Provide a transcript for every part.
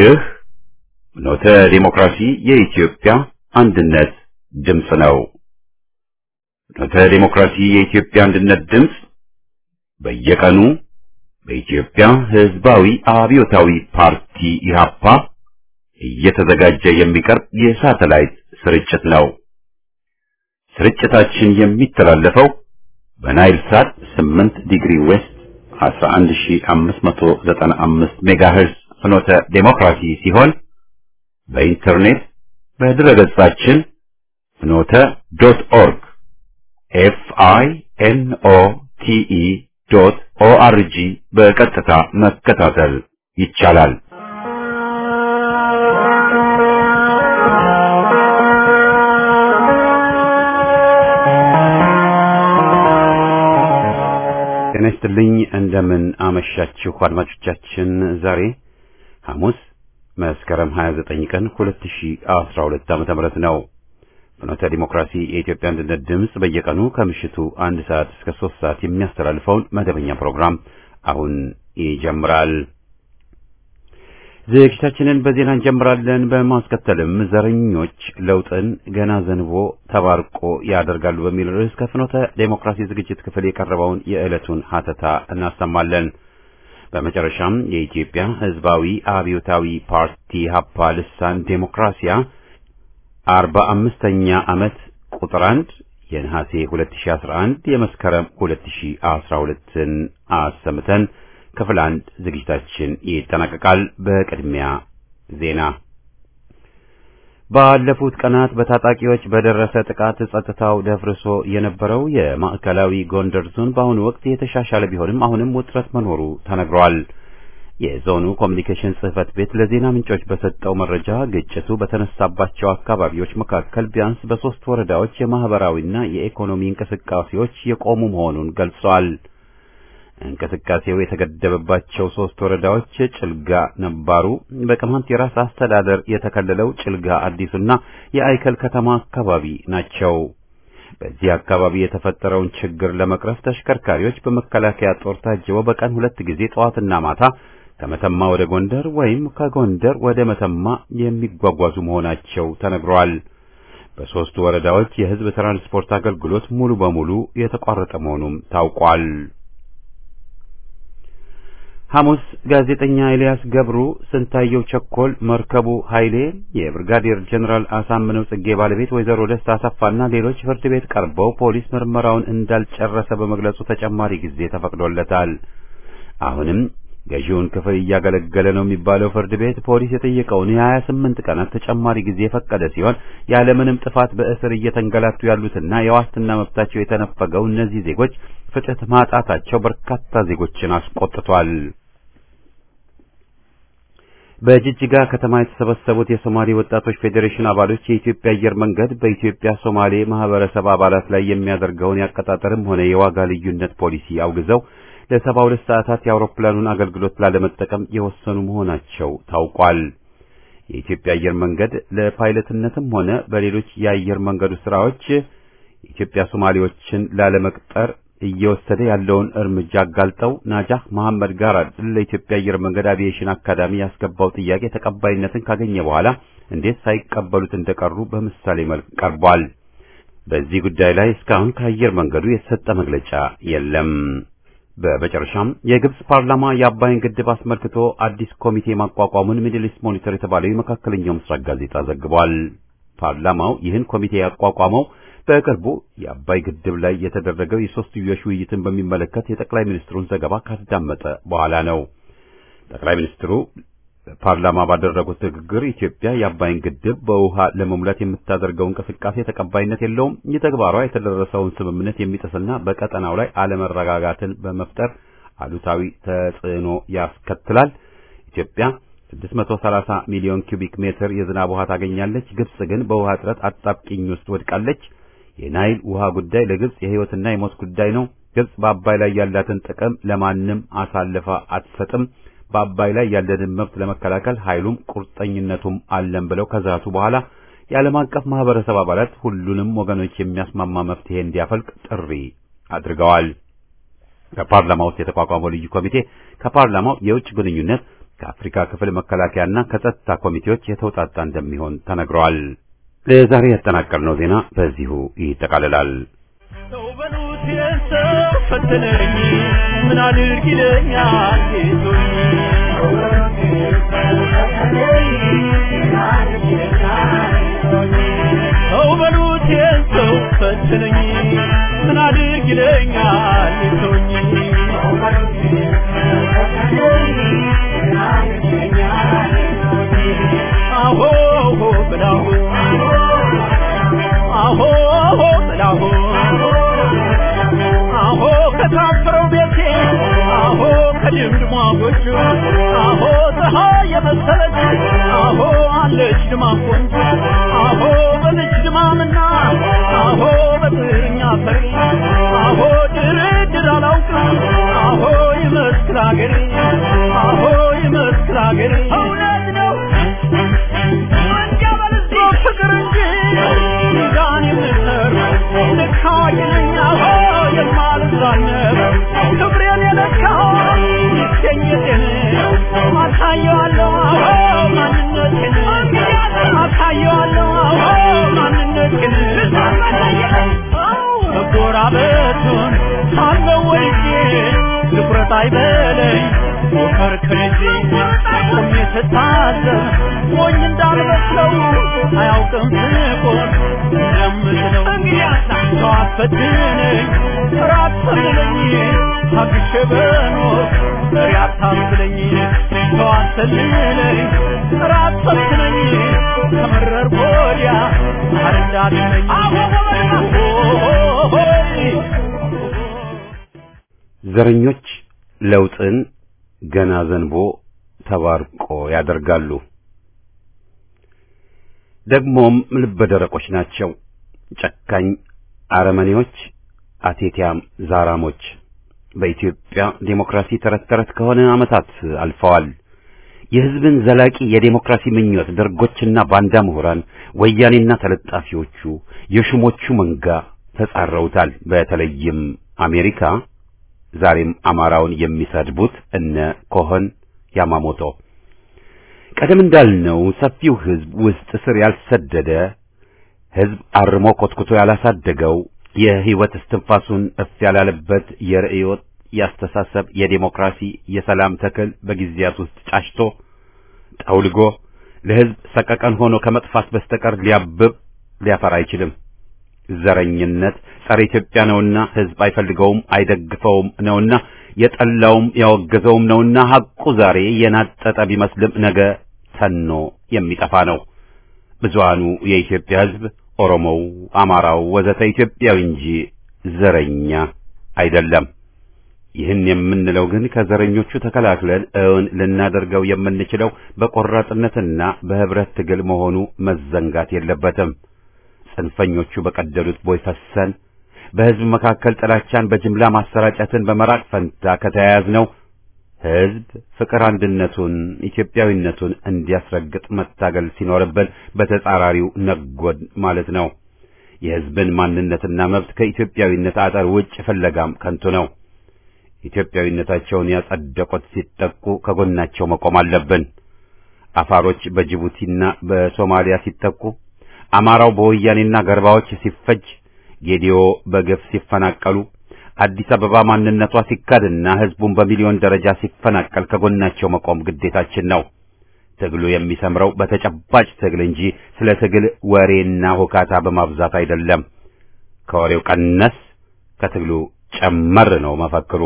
ይህ ኖተ ዲሞክራሲ የኢትዮጵያ አንድነት ድምፅ ነው። ኖተ ዲሞክራሲ የኢትዮጵያ አንድነት ድምፅ በየቀኑ በኢትዮጵያ ሕዝባዊ አብዮታዊ ፓርቲ ኢህአፓ እየተዘጋጀ የሚቀርብ የሳተላይት ስርጭት ነው። ስርጭታችን የሚተላለፈው በናይል ሳት 8 ዲግሪ ዌስት 11595 ሜጋሄርዝ ፍኖተ ዴሞክራሲ ሲሆን በኢንተርኔት በድረገጻችን ፍኖተ ዶት ኦርግ ኤፍ አይ ኤን ኦ ቲ ኢ ዶት ኦ አር ጂ በቀጥታ መከታተል ይቻላል። ጤና ይስጥልኝ። እንደምን አመሻችሁ አድማጮቻችን። ዛሬ ሐሙስ መስከረም 29 ቀን 2012 ዓ.ም ነው። ፍኖተ ዲሞክራሲ የኢትዮጵያ አንድነት ድምፅ በየቀኑ ከምሽቱ አንድ ሰዓት እስከ ሶስት ሰዓት የሚያስተላልፈውን መደበኛ ፕሮግራም አሁን ይጀምራል። ዝግጅታችንን በዜና እንጀምራለን። በማስከተልም ዘረኞች ለውጥን ገና ዘንቦ ተባርቆ ያደርጋሉ በሚል ርዕስ ከፍኖተ ዴሞክራሲ ዝግጅት ክፍል የቀረበውን የዕለቱን ሀተታ እናሰማለን። በመጨረሻም የኢትዮጵያ ሕዝባዊ አብዮታዊ ፓርቲ ሀፓ ልሳን ዴሞክራሲያ አርባ አምስተኛ ዓመት ቁጥር አንድ የነሐሴ 2011 የመስከረም 2012ን አሰምተን ክፍል አንድ ዝግጅታችን ይጠናቀቃል። በቅድሚያ ዜና። ባለፉት ቀናት በታጣቂዎች በደረሰ ጥቃት ጸጥታው ደፍርሶ የነበረው የማዕከላዊ ጎንደር ዞን በአሁኑ ወቅት የተሻሻለ ቢሆንም አሁንም ውጥረት መኖሩ ተነግሯል። የዞኑ ኮሚኒኬሽን ጽሕፈት ቤት ለዜና ምንጮች በሰጠው መረጃ ግጭቱ በተነሳባቸው አካባቢዎች መካከል ቢያንስ በሦስት ወረዳዎች የማህበራዊና የኢኮኖሚ እንቅስቃሴዎች የቆሙ መሆኑን ገልጿል። እንቅስቃሴው የተገደበባቸው ሶስት ወረዳዎች ጭልጋ ነባሩ፣ በቅማንት የራስ አስተዳደር የተከለለው ጭልጋ አዲሱና የአይከል ከተማ አካባቢ ናቸው። በዚህ አካባቢ የተፈጠረውን ችግር ለመቅረፍ ተሽከርካሪዎች በመከላከያ ጦር ታጅበው በቀን ሁለት ጊዜ ጠዋትና ማታ ከመተማ ወደ ጎንደር ወይም ከጎንደር ወደ መተማ የሚጓጓዙ መሆናቸው ተነግሯል። በሦስቱ ወረዳዎች የሕዝብ ትራንስፖርት አገልግሎት ሙሉ በሙሉ የተቋረጠ መሆኑም ታውቋል። ሐሙስ ጋዜጠኛ ኤልያስ ገብሩ፣ ስንታየው ቸኮል፣ መርከቡ ኃይሌ፣ የብርጋዴር ጀኔራል አሳምነው ጽጌ ባለቤት ወይዘሮ ደስታ አሰፋና ሌሎች ፍርድ ቤት ቀርበው ፖሊስ ምርመራውን እንዳልጨረሰ በመግለጹ ተጨማሪ ጊዜ ተፈቅዶለታል። አሁንም ገዢውን ክፍል እያገለገለ ነው የሚባለው ፍርድ ቤት ፖሊስ የጠየቀውን የሀያ ስምንት ቀናት ተጨማሪ ጊዜ የፈቀደ ሲሆን ያለምንም ጥፋት በእስር እየተንገላቱ ያሉትና የዋስትና መብታቸው የተነፈገው እነዚህ ዜጎች ፍትህ ማጣታቸው በርካታ ዜጎችን አስቆጥቷል። በጅጅጋ ከተማ የተሰበሰቡት የሶማሌ ወጣቶች ፌዴሬሽን አባሎች የኢትዮጵያ አየር መንገድ በኢትዮጵያ ሶማሌ ማህበረሰብ አባላት ላይ የሚያደርገውን ያቀጣጠርም ሆነ የዋጋ ልዩነት ፖሊሲ አውግዘው ለሰባ ሁለት ሰዓታት የአውሮፕላኑን አገልግሎት ላለመጠቀም የወሰኑ መሆናቸው ታውቋል። የኢትዮጵያ አየር መንገድ ለፓይለትነትም ሆነ በሌሎች የአየር መንገዱ ስራዎች የኢትዮጵያ ሶማሌዎችን ላለመቅጠር እየወሰደ ያለውን እርምጃ አጋልጠው ናጃህ መሐመድ ጋራድ ለኢትዮጵያ አየር መንገድ አቪዬሽን አካዳሚ ያስገባው ጥያቄ ተቀባይነትን ካገኘ በኋላ እንዴት ሳይቀበሉት እንደቀሩ በምሳሌ መልክ ቀርቧል። በዚህ ጉዳይ ላይ እስካሁን ከአየር መንገዱ የተሰጠ መግለጫ የለም። በመጨረሻም የግብጽ ፓርላማ የአባይን ግድብ አስመልክቶ አዲስ ኮሚቴ ማቋቋሙን ሚድል ኢስት ሞኒተር የተባለው የመካከለኛው ምስራቅ ጋዜጣ ዘግቧል። ፓርላማው ይህን ኮሚቴ ያቋቋመው በቅርቡ የአባይ ግድብ ላይ የተደረገው የሶስትዮሽ ውይይትን በሚመለከት የጠቅላይ ሚኒስትሩን ዘገባ ካዳመጠ በኋላ ነው። ጠቅላይ ሚኒስትሩ ፓርላማ ባደረጉት ንግግር ኢትዮጵያ የአባይን ግድብ በውሃ ለመሙላት የምታደርገው እንቅስቃሴ ተቀባይነት የለውም፣ የተግባሯ የተደረሰውን ስምምነት የሚጥስና በቀጠናው ላይ አለመረጋጋትን በመፍጠር አሉታዊ ተጽዕኖ ያስከትላል። ኢትዮጵያ 630 ሚሊዮን ኪዩቢክ ሜትር የዝናብ ውሃ ታገኛለች። ግብጽ ግን በውሃ እጥረት አጣብቂኝ ውስጥ ወድቃለች። የናይል ውሃ ጉዳይ ለግብጽ የሕይወትና የሞት ጉዳይ ነው። ግብጽ በአባይ ላይ ያላትን ጥቅም ለማንም አሳልፋ አትሰጥም። በአባይ ላይ ያለንን መብት ለመከላከል ኃይሉም ቁርጠኝነቱም አለን ብለው ከዛቱ በኋላ የዓለም አቀፍ ማህበረሰብ አባላት ሁሉንም ወገኖች የሚያስማማ መፍትሄ እንዲያፈልቅ ጥሪ አድርገዋል። ከፓርላማ ውስጥ የተቋቋመው ልዩ ኮሚቴ ከፓርላማው የውጭ ግንኙነት፣ ከአፍሪካ ክፍል መከላከያና ከጸጥታ ኮሚቴዎች የተውጣጣ እንደሚሆን ተነግሯል። ለዛሬ ያጠናቀርነው ዜና በዚሁ ይጠቃልላል። ሰው በሉት የሰው ፈተነኝ ምን አድርግ ይለኛል ጌቶኝ ሰው በሉት የሰው ፈተነኝ ምን አድርግ ይለኛል ጌቶኝ አሆ በላሁ አሆ በላሁ አሆ ከታፈረው ቤቴ አሆ ከድምድሟ ጎጆ አሆ ፀሐይ የመሰለች አሆ አለች ድማ ቆንጆ አሆ በልጅ ድማምና አሆ በጥርኛ ፈሪ አሆ ድርድር አላውቅም አሆ ይመስክር አገሬ አሆ ይመስክር አገሬ እውነት ነው ፍቅር እንጂ ሚዛን የምሰር ልካ ይለኛ የማልዛነብ ክብሬን የለካው ይገኘቴን አሳየዋለሁ አዎ ማንነቴን አሳየዋለሁ አዎ ማንነቴን መጎራበቱን ሳለው ወልጄ ትኩረት አይበለኝ ሞከር ከልጄ ቆሜ ስታዘብ ሞኝ እንዳልመስለው አያውቅም ፍቆር እንደምትለው ሰው አትፈትነኝ ራት ሰልለኝ ታግሼ በኖር መሪ አታስለኝ ሰው አትሰልለኝ ራት ሰልችነኝ ከመረር ወዲያ ማር እንዳትለኝ ዘረኞች ለውጥን ገና ዘንቦ ተባርቆ ያደርጋሉ። ደግሞም ልበደረቆች ናቸው። ጨካኝ አረመኔዎች፣ አቴቲያም ዛራሞች። በኢትዮጵያ ዴሞክራሲ ተረት ተረት ከሆነ ዓመታት አልፈዋል። የሕዝብን ዘላቂ የዴሞክራሲ ምኞት ደርጎችና ባንዳ ምሁራን፣ ወያኔና ተለጣፊዎቹ፣ የሹሞቹ መንጋ ተጻረውታል። በተለይም አሜሪካ ዛሬም አማራውን የሚሰድቡት እነ ኮሆን ያማሞቶ ቀደም እንዳልነው ሰፊው ሕዝብ ውስጥ ስር ያልሰደደ ሕዝብ አርሞ ኮትኩቶ ያላሳደገው የሕይወት እስትንፋሱን እፍ ያላለበት የርዕዮት ያስተሳሰብ የዴሞክራሲ የሰላም ተክል በጊዜያት ውስጥ ጫሽቶ ጠውልጎ ለሕዝብ ሰቀቀን ሆኖ ከመጥፋት በስተቀር ሊያብብ ሊያፈራ አይችልም። ዘረኝነት ጸረ ኢትዮጵያ ነውና ሕዝብ አይፈልገውም፣ አይደግፈውም ነውና የጠላውም ያወገዘውም ነውና ሐቁ ዛሬ የናጠጠ ቢመስልም ነገ ተኖ የሚጠፋ ነው። ብዙሃኑ የኢትዮጵያ ሕዝብ ኦሮሞው፣ አማራው ወዘተ ኢትዮጵያዊ እንጂ ዘረኛ አይደለም። ይህን የምንለው ግን ከዘረኞቹ ተከላክለን እውን ልናደርገው የምንችለው በቆራጥነትና በህብረት ትግል መሆኑ መዘንጋት የለበትም። ጽንፈኞቹ በቀደሉት ቦይ ፈሰን በሕዝብ መካከል ጥላቻን በጅምላ ማሰራጨትን በመራቅ ፈንታ ከተያያዝነው ሕዝብ ፍቅር አንድነቱን፣ ኢትዮጵያዊነቱን እንዲያስረግጥ መታገል ሲኖርብን በተጻራሪው ነጎድ ማለት ነው። የሕዝብን ማንነትና መብት ከኢትዮጵያዊነት አጠር ውጭ ፍለጋም ከንቱ ነው። ኢትዮጵያዊነታቸውን ያጸደቁት ሲጠቁ ከጎናቸው መቆም አለብን። አፋሮች በጅቡቲና በሶማሊያ ሲጠቁ፣ አማራው በወያኔና ገርባዎች ሲፈጅ፣ ጌዲዮ በግፍ ሲፈናቀሉ፣ አዲስ አበባ ማንነቷ ሲካድና ሕዝቡን በሚሊዮን ደረጃ ሲፈናቀል ከጎናቸው መቆም ግዴታችን ነው። ትግሉ የሚሰምረው በተጨባጭ ትግል እንጂ ስለ ትግል ወሬና ሁካታ በማብዛት አይደለም። ከወሬው ቀነስ ከትግሉ ጨመር ነው መፈክሩ።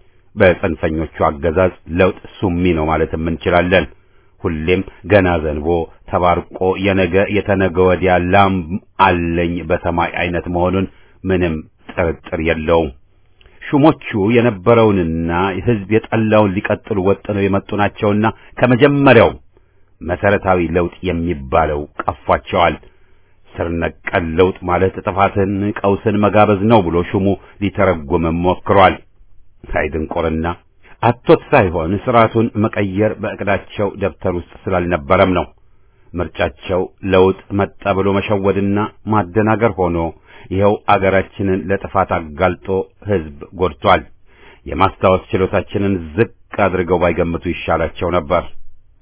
በጽንፈኞቹ አገዛዝ ለውጥ ሱሚ ነው ማለትም እንችላለን። ሁሌም ገና ዘንቦ ተባርቆ የነገ የተነገ ወዲያ ላም አለኝ በሰማይ አይነት መሆኑን ምንም ጥርጥር የለውም። ሹሞቹ የነበረውንና ሕዝብ የጠላውን ሊቀጥሉ ወጥነው የመጡ ናቸውና ከመጀመሪያው መሰረታዊ ለውጥ የሚባለው ቀፏቸዋል። ስር ነቀል ለውጥ ማለት ጥፋትን፣ ቀውስን መጋበዝ ነው ብሎ ሹሙ ሊተረጉምም ሞክሯል። ሳይድንቆርና አቶት ሳይሆን ስርዓቱን መቀየር በእቅዳቸው ደብተር ውስጥ ስላልነበረም ነው። ምርጫቸው ለውጥ መጣ ብሎ መሸወድና ማደናገር ሆኖ ይኸው አገራችንን ለጥፋት አጋልጦ ሕዝብ ጎድቷል። የማስታወስ ችሎታችንን ዝቅ አድርገው ባይገምቱ ይሻላቸው ነበር።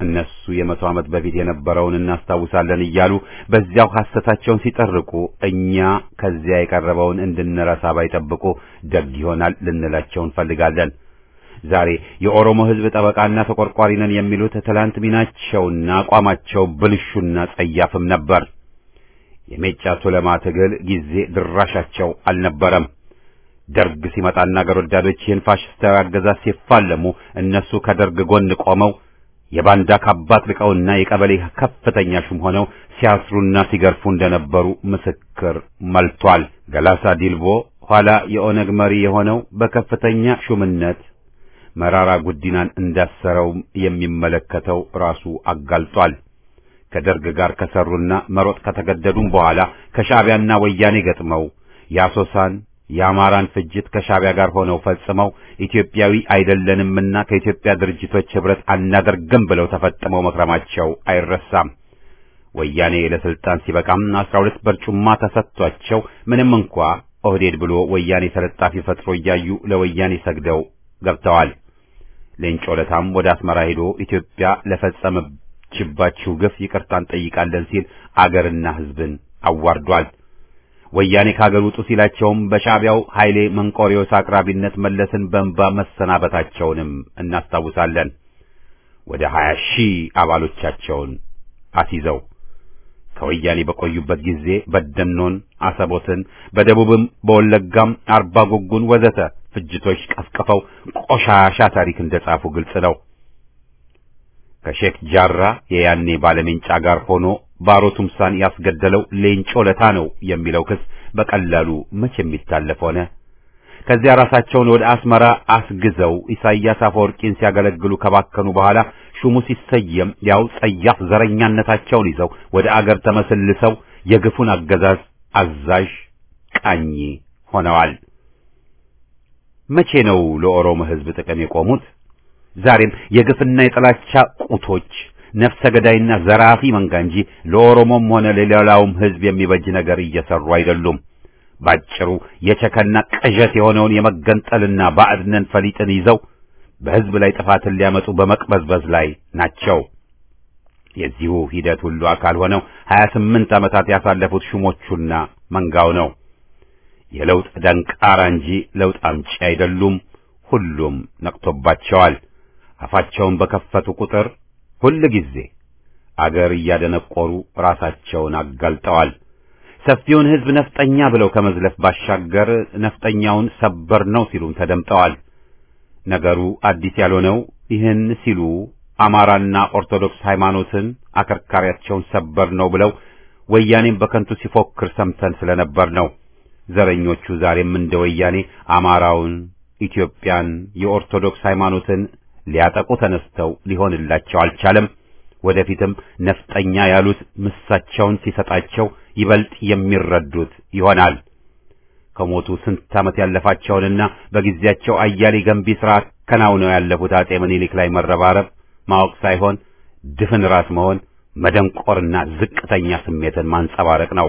እነሱ የመቶ ዓመት በፊት የነበረውን እናስታውሳለን እያሉ በዚያው ሐሰታቸውን ሲጠርቁ እኛ ከዚያ የቀረበውን እንድንረሳ ባይጠብቁ ደግ ይሆናል ልንላቸው እንፈልጋለን። ዛሬ የኦሮሞ ሕዝብ ጠበቃና ተቆርቋሪ ነን የሚሉት ትላንት ሚናቸውና አቋማቸው ብልሹና ጸያፍም ነበር። የሜጫ ቱለማ ትግል ጊዜ ድራሻቸው አልነበረም። ደርግ ሲመጣና አገር ወዳዶች ይህን ፋሽስታዊ አገዛዝ ሲፋለሙ እነሱ ከደርግ ጎን ቆመው የባንዳ ካባት ልቀውና የቀበሌ ከፍተኛ ሹም ሆነው ሲያስሩና ሲገርፉ እንደነበሩ ምስክር መልቷል። ገላሳ ዲልቦ ኋላ የኦነግ መሪ የሆነው በከፍተኛ ሹምነት መራራ ጉዲናን እንዳሰረውም የሚመለከተው ራሱ አጋልጧል። ከደርግ ጋር ከሰሩና መሮጥ ከተገደዱም በኋላ ከሻዕቢያና ወያኔ ገጥመው የአሶሳን የአማራን ፍጅት ከሻዕቢያ ጋር ሆነው ፈጽመው ኢትዮጵያዊ አይደለንምና ከኢትዮጵያ ድርጅቶች ኅብረት አናደርግም ብለው ተፈጥመው መክረማቸው አይረሳም። ወያኔ ለስልጣን ሲበቃም አስራ ሁለት በርጩማ ተሰጥቷቸው ምንም እንኳ ኦህዴድ ብሎ ወያኔ ተለጣፊ ፈጥሮ እያዩ ለወያኔ ሰግደው ገብተዋል። ሌንጮ ለታም ወደ አስመራ ሄዶ ኢትዮጵያ ለፈጸመችባችሁ ግፍ ይቅርታ እንጠይቃለን ሲል አገርና ሕዝብን አዋርዷል። ወያኔ ከአገር ውጡ ሲላቸውም በሻዕቢያው ኃይሌ መንቆሪዮስ አቅራቢነት መለስን በእንባ መሰናበታቸውንም እናስታውሳለን። ወደ ሀያ ሺህ አባሎቻቸውን አስይዘው ከወያኔ በቆዩበት ጊዜ በደኖን፣ አሰቦትን፣ በደቡብም በወለጋም አርባ ጉጉን ወዘተ ፍጅቶች ቀፍቅፈው ቆሻሻ ታሪክ እንደጻፉ ግልጽ ነው። ከሼክ ጃራ የያኔ ባለሜንጫ ጋር ሆኖ ባሮ ቱምሳን ያስገደለው ሌንጮ ለታ ነው የሚለው ክስ በቀላሉ መቼ የሚታለፍ ሆነ? ከዚያ ራሳቸውን ወደ አስመራ አስግዘው ኢሳይያስ አፈወርቂን ሲያገለግሉ ከባከኑ በኋላ ሹሙ ሲሰየም ያው ጸያፍ ዘረኛነታቸውን ይዘው ወደ አገር ተመስልሰው የግፉን አገዛዝ አዛዥ ቃኝ ሆነዋል። መቼ ነው ለኦሮሞ ሕዝብ ጥቅም የቆሙት? ዛሬም የግፍና የጥላቻ ቁቶች ነፍሰ ገዳይና ዘራፊ መንጋ እንጂ ለኦሮሞም ሆነ ለሌላውም ሕዝብ የሚበጅ ነገር እየሰሩ አይደሉም። ባጭሩ የቸከና ቅዠት የሆነውን የመገንጠልና ባዕድነን ፈሊጥን ይዘው በሕዝብ ላይ ጥፋትን ሊያመጡ በመቅበዝበዝ ላይ ናቸው። የዚሁ ሂደት ሁሉ አካል ሆነው ሀያ ስምንት ዓመታት ያሳለፉት ሹሞቹና መንጋው ነው። የለውጥ ደንቃራ እንጂ ለውጥ አምጪ አይደሉም። ሁሉም ነቅቶባቸዋል። አፋቸውን በከፈቱ ቁጥር ሁል ጊዜ አገር እያደነቆሩ ራሳቸውን አጋልጠዋል። ሰፊውን ሕዝብ ነፍጠኛ ብለው ከመዝለፍ ባሻገር ነፍጠኛውን ሰበር ነው ሲሉም ተደምጠዋል። ነገሩ አዲስ ያልሆነው ይህን ሲሉ አማራና ኦርቶዶክስ ሃይማኖትን አከርካሪያቸውን ሰበር ነው ብለው ወያኔም በከንቱ ሲፎክር ሰምተን ስለነበር ነው። ዘረኞቹ ዛሬም እንደ ወያኔ አማራውን፣ ኢትዮጵያን፣ የኦርቶዶክስ ሃይማኖትን ሊያጠቁ ተነስተው ሊሆንላቸው አልቻለም። ወደፊትም ነፍጠኛ ያሉት ምሳቸውን ሲሰጣቸው ይበልጥ የሚረዱት ይሆናል። ከሞቱ ስንት ዓመት ያለፋቸውንና በጊዜያቸው አያሌ ገንቢ ሥራ ከናውነው ያለፉት አጼ ምኒልክ ላይ መረባረብ ማወቅ ሳይሆን ድፍን ራስ መሆን መደንቆርና ዝቅተኛ ስሜትን ማንጸባረቅ ነው።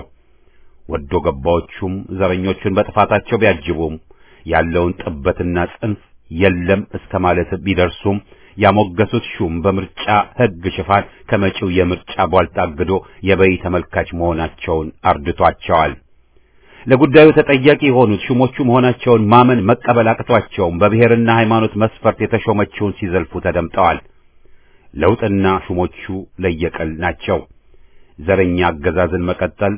ወዶ ገባዎቹም ዘረኞቹን በጥፋታቸው ቢያጅቡም ያለውን ጥበትና ጽንፍ የለም እስከ ማለት ቢደርሱም ያሞገሱት ሹም በምርጫ ሕግ ሽፋን ከመጪው የምርጫ ቧልት አግዶ የበይ ተመልካች መሆናቸውን አርድቷቸዋል። ለጉዳዩ ተጠያቂ የሆኑት ሹሞቹ መሆናቸውን ማመን መቀበል አቅቷቸውም በብሔርና ሃይማኖት መስፈርት የተሾመችውን ሲዘልፉ ተደምጠዋል። ለውጥና ሹሞቹ ለየቅል ናቸው። ዘረኛ አገዛዝን መቀጠል፣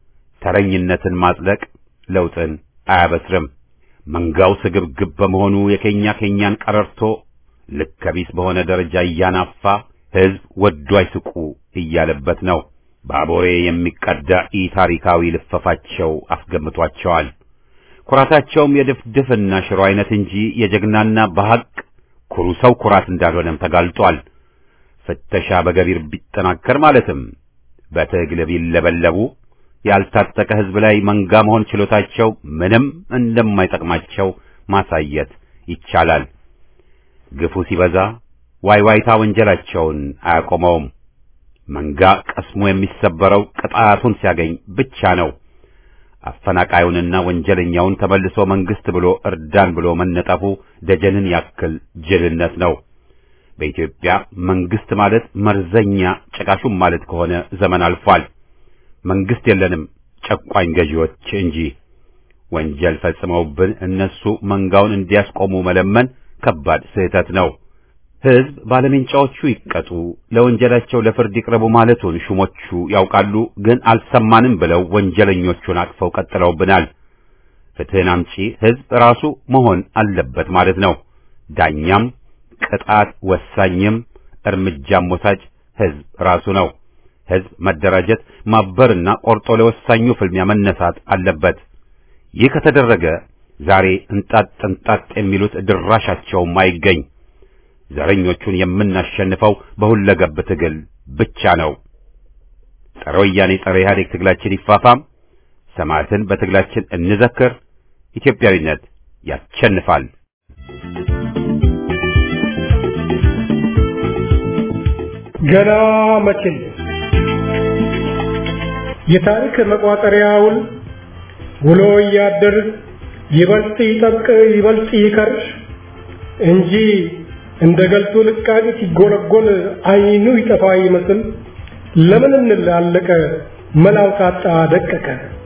ተረኝነትን ማጽደቅ ለውጥን አያበስርም። መንጋው ስግብግብ በመሆኑ የኬኛ ኬኛን ቀረርቶ ልከቢስ በሆነ ደረጃ እያናፋ ሕዝብ ወዶ አይስቁ እያለበት ነው። ባቦሬ የሚቀዳ ኢ ታሪካዊ ልፈፋቸው አስገምቷቸዋል። ኩራታቸውም የድፍድፍና ሽሮ አይነት እንጂ የጀግናና በሐቅ ኩሩ ሰው ኩራት እንዳልሆነም ተጋልጧል። ፍተሻ በገቢር ቢጠናከር ማለትም በትግል ቢለበለቡ ያልታጠቀ ሕዝብ ላይ መንጋ መሆን ችሎታቸው ምንም እንደማይጠቅማቸው ማሳየት ይቻላል። ግፉ ሲበዛ ዋይዋይታ ወንጀላቸውን አያቆመውም። መንጋ ቀስሙ የሚሰበረው ቅጣቱን ሲያገኝ ብቻ ነው። አፈናቃዩንና ወንጀለኛውን ተመልሶ መንግስት ብሎ እርዳን ብሎ መነጠፉ ደጀንን ያክል ጅልነት ነው። በኢትዮጵያ መንግስት ማለት መርዘኛ ጨቃሹም ማለት ከሆነ ዘመን አልፏል። መንግስት የለንም ጨቋኝ ገዢዎች እንጂ። ወንጀል ፈጽመውብን እነሱ መንጋውን እንዲያስቆሙ መለመን ከባድ ስህተት ነው። ሕዝብ ባለሜንጫዎቹ ይቀጡ፣ ለወንጀላቸው ለፍርድ ይቅረቡ ማለቱን ሹሞቹ ያውቃሉ፣ ግን አልሰማንም ብለው ወንጀለኞቹን አቅፈው ቀጥለውብናል። ፍትህን አምጪ ሕዝብ ራሱ መሆን አለበት ማለት ነው። ዳኛም ቅጣት ወሳኝም እርምጃም ወሳጅ ሕዝብ ራሱ ነው። ሕዝብ መደራጀት ማበርና ቆርጦ ለወሳኙ ፍልሚያ መነሳት አለበት። ይህ ከተደረገ ዛሬ እንጣጥ እንጣጥ የሚሉት ድራሻቸውም አይገኝ። ዘረኞቹን የምናሸንፈው በሁለገብ ትግል ብቻ ነው። ጸረ ወያኔ ጸረ ኢህአዴግ ትግላችን ይፋፋም፣ ሰማዕትን በትግላችን እንዘክር። ኢትዮጵያዊነት ያሸንፋል። ገና መቼ የታሪክ መቋጠሪያውን ውሎ እያደር ይበልጥ ይጠብቅ ይበልጥ ይከርሽ እንጂ እንደ ገልቱ ልቃቂ ሲጎለጎል አይኑ ይጠፋ ይመስል ለምን እንላለቀ መላው ታጣ ደቀቀ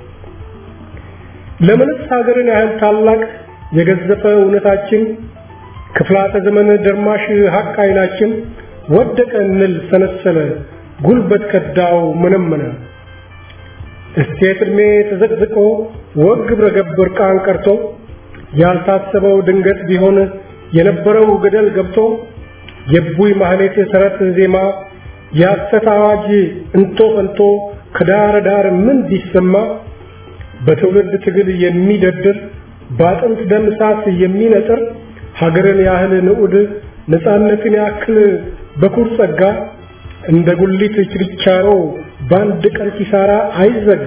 ለምንስ ሀገርን ያህል ታላቅ የገዘፈ እውነታችን ክፍላተ ዘመን ደርማሽ ሀቅ አይናችን ወደቀ እንል ሰነሰለ ጉልበት ከዳው መነመነ እስቴት ዕድሜ ተዘቅዝቆ ወግ ግብረ ገብ እርቃን ቀርቶ ያልታሰበው ድንገት ቢሆን የነበረው ገደል ገብቶ የቡይ ማህሌት ሰረት ዜማ የሐሰት አዋጅ እንቶ ፈንቶ ከዳር ዳር ምን ቢሰማ በትውልድ ትግል የሚደድር በአጥንት ደም እሳት የሚነጥር ሀገርን ያህል ንዑድ ነፃነትን ያክል በኩር ጸጋ እንደ ጉሊት ችርቻሮ በአንድ ቀን ኪሳራ አይዘጋ።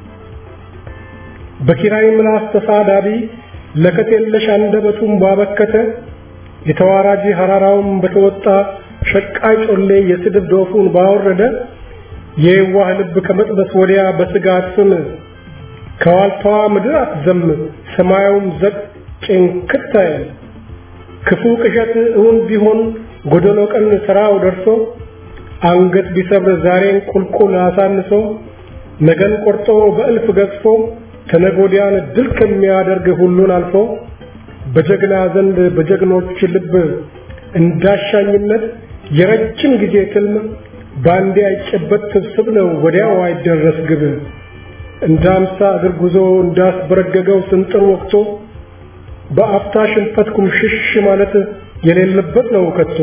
በኪራይ ምላስ ተሳዳቢ ለከት የለሽ አንደበቱን ባበከተ የተዋራጅ ሐራራውን በተወጣ ሸቃይ ጮሌ የስድብ ዶፉን ባወረደ የዋህ ልብ ከመጥበስ ወዲያ በስጋት ስም ከዋልታዋ ምድር አትዘም ሰማዩም ዘቅ ጭንክት አይል ክፉ ቅዠት እውን ቢሆን ጎደሎ ቀን ስራው ደርሶ አንገት ቢሰብር ዛሬን ቁልቁል አሳንሶ ነገን ቆርጦ በእልፍ ገዝፎ ተነጎዲያን ድል ከሚያደርግ ሁሉን አልፎ በጀግና ዘንድ በጀግኖች ልብ እንዳሻኝነት የረጅም ጊዜ ትልም ባንዴ አይጨበት ስብስብ ነው ወዲያው አይደረስ ግብ እንደ አምሳ እግር ጉዞ እንዳስበረገገው ስንጥር ወቅቶ በአፍታ ሽንፈት ኩምሽሽ ማለት የሌለበት ነው ከቶ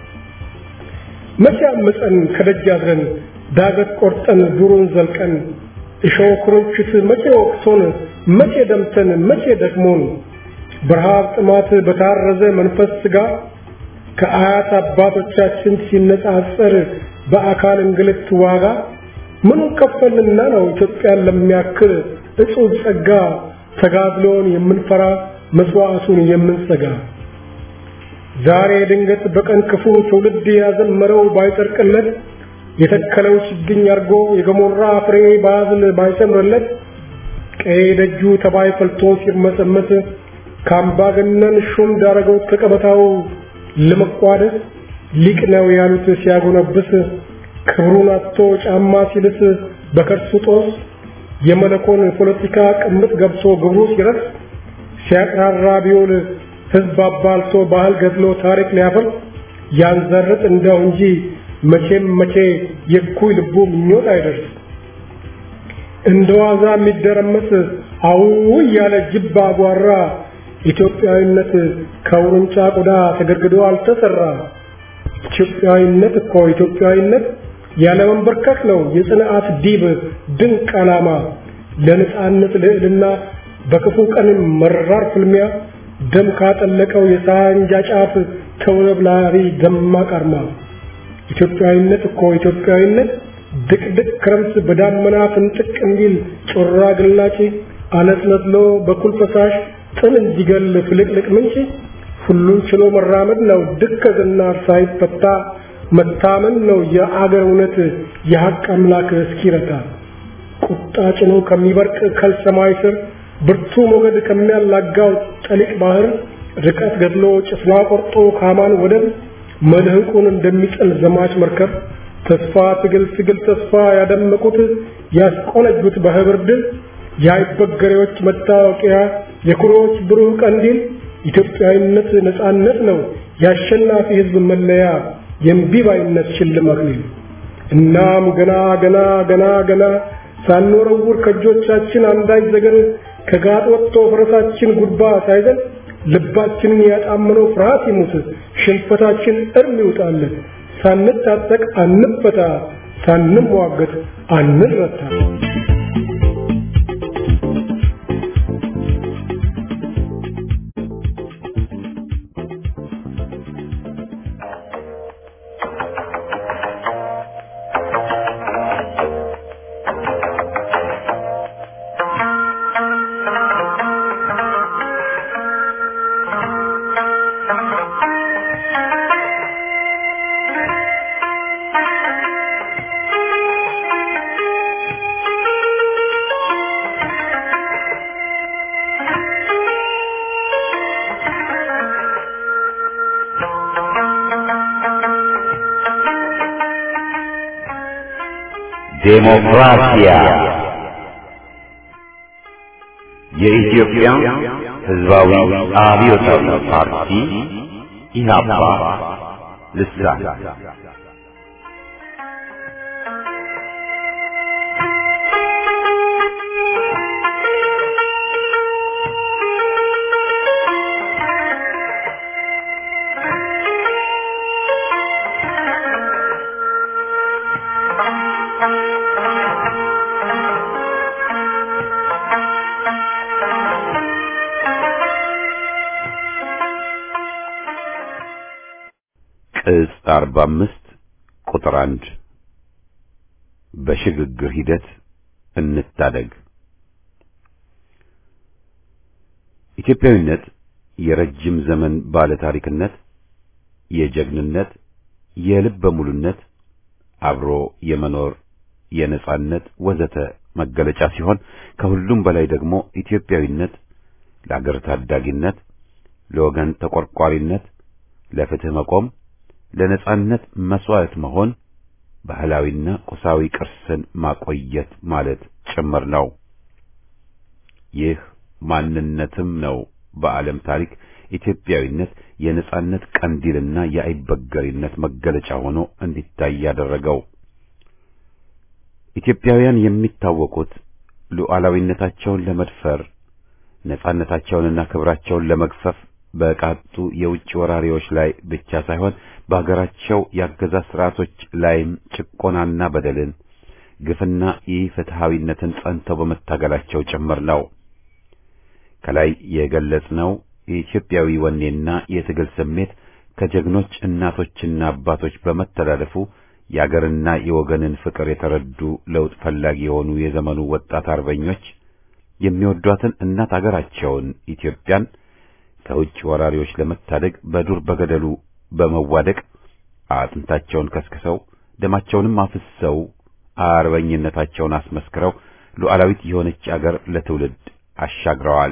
መቼ አምፀን ከደጅ አድረን ዳገት ቆርጠን ዱሩን ዘልቀን እሾህ ኩርንችት መቼ ወቅቶን መቼ ደምተን መቼ ደክሞን በረሃብ ጥማት በታረዘ መንፈስ ስጋ ከአያት አባቶቻችን ሲነጻጸር በአካል እንግልት ዋጋ ምኑ ከፈልንና ነው ኢትዮጵያን ለሚያክል እጹብ ጸጋ ተጋድሎን የምንፈራ መስዋዕቱን የምንሰጋ ዛሬ ድንገት በቀን ክፉ ትውልድ ያዘመረው ባይጸድቅለት የተከለው ችግኝ አርጎ የገሞራ ፍሬ ባዝል ባይሰምርለት ቀይ ደጁ ተባይ ፈልቶ ሲርመሰመስ ከአምባገነን ሹም ዳረገው ከቀበታው ለመቋደስ ሊቅ ነው ያሉት ሲያጎነብስ ክብሩን አጥቶ ጫማ ሲልስ በከርሱ ጦስ የመለኮን ፖለቲካ ቅምጥ ገብቶ ግብሩ ሲረስ ሲያቅራራ ቢውል ህዝብ አባልቶ ባህል ገድሎ ታሪክ ሊያፈርስ ያንዘርጥ እንደው እንጂ መቼም መቼ የኩይ ልቡ ምኞት አይደርስ እንደ ዋዛ የሚደረመስ አው እያለ ጅብ አጓራ ኢትዮጵያዊነት ከውርንጫ ቆዳ ተገድግዶ አልተሰራ ኢትዮጵያዊነት እኮ ኢትዮጵያዊነት ያለ መንበርከክ ነው የጽንዓት ዲብ ድንቅ ዓላማ ለነጻነት ልዕልና በክፉ ቀን መራር ፍልሚያ ደም ካጠለቀው የሳንጃ ጫፍ ተውለብላሪ ደማቅ አርማ ኢትዮጵያዊነት እኮ ኢትዮጵያዊነት ድቅድቅ ክረምት በዳመና ፍንጥቅ እንዲል ጮራ ግላጭ አነስነስሎ በኩል ፈሳሽ ጥን እንዲገል ፍልቅልቅ ምንጭ ሁሉን ችሎ መራመድ ነው ድከዝና ሳይፈታ መታመን ነው የአገር እውነት የሐቅ አምላክ እስኪረታ ቁጣ ጭኖ ከሚበርቅ ከልሰማይ ስር ብርቱ ሞገድ ከሚያላጋው ጠሊቅ ባህር ርቀት ገድሎ ጭፍና ቆርጦ ካማን ወደብ መልህቁን እንደሚጥል ዘማች መርከብ ተስፋ ትግል ትግል ተስፋ ያደመቁት ያስቆነጁት በህብር ድል የአይበገሬዎች መታወቂያ የኩሮዎች ብሩህ ቀንዲል ኢትዮጵያዊነት ነጻነት ነው የአሸናፊ ህዝብ መለያ የእምቢባይነት ሽልማት ነው። እናም ገና ገና ገና ገና ሳንወረውር ከእጆቻችን አንዳች ነገር ከጋጥ ወጥቶ ፈረሳችን ጉድባ ሳይዘን ልባችንን ያጣመነው ፍርሃት ይሙት፣ ሽንፈታችን እርም ይውጣለን። ሳንታጠቅ አንፈታ፣ ሳንሟገት አንረታ። ዴሞክራሲያ የኢትዮጵያ ሕዝባዊ አብዮታዊ ፓርቲ ኢህአፓ ልሳን ቅጽ 45 ቁጥር 1 በሽግግር ሂደት እንታደግ። ኢትዮጵያዊነት የረጅም ዘመን ባለ ታሪክነት፣ የጀግንነት፣ የልበ ሙሉነት፣ አብሮ የመኖር የነጻነት ወዘተ መገለጫ ሲሆን ከሁሉም በላይ ደግሞ ኢትዮጵያዊነት ለአገር ታዳጊነት፣ ለወገን ተቆርቋሪነት፣ ለፍትህ መቆም ለነጻነት መስዋዕት መሆን ባህላዊና ቁሳዊ ቅርስን ማቆየት ማለት ጭምር ነው። ይህ ማንነትም ነው በዓለም ታሪክ ኢትዮጵያዊነት የነጻነት ቀንዲልና የአይበገሪነት መገለጫ ሆኖ እንዲታይ ያደረገው። ኢትዮጵያውያን የሚታወቁት ሉዓላዊነታቸውን ለመድፈር ነጻነታቸውንና ክብራቸውን ለመግፈፍ በቃጡ የውጭ ወራሪዎች ላይ ብቻ ሳይሆን በአገራቸው የአገዛዝ ስርዓቶች ላይም ጭቆናና በደልን፣ ግፍና ኢፍትሐዊነትን ጸንተው በመታገላቸው ጭምር ነው። ከላይ የገለጽነው የኢትዮጵያዊ ወኔና የትግል ስሜት ከጀግኖች እናቶችና አባቶች በመተላለፉ የአገርና የወገንን ፍቅር የተረዱ ለውጥ ፈላጊ የሆኑ የዘመኑ ወጣት አርበኞች የሚወዷትን እናት አገራቸውን ኢትዮጵያን ከውጭ ወራሪዎች ለመታደግ በዱር በገደሉ በመዋደቅ አጥንታቸውን ከስክሰው ደማቸውንም አፍሰው አርበኝነታቸውን አስመስክረው ሉዓላዊት የሆነች አገር ለትውልድ አሻግረዋል።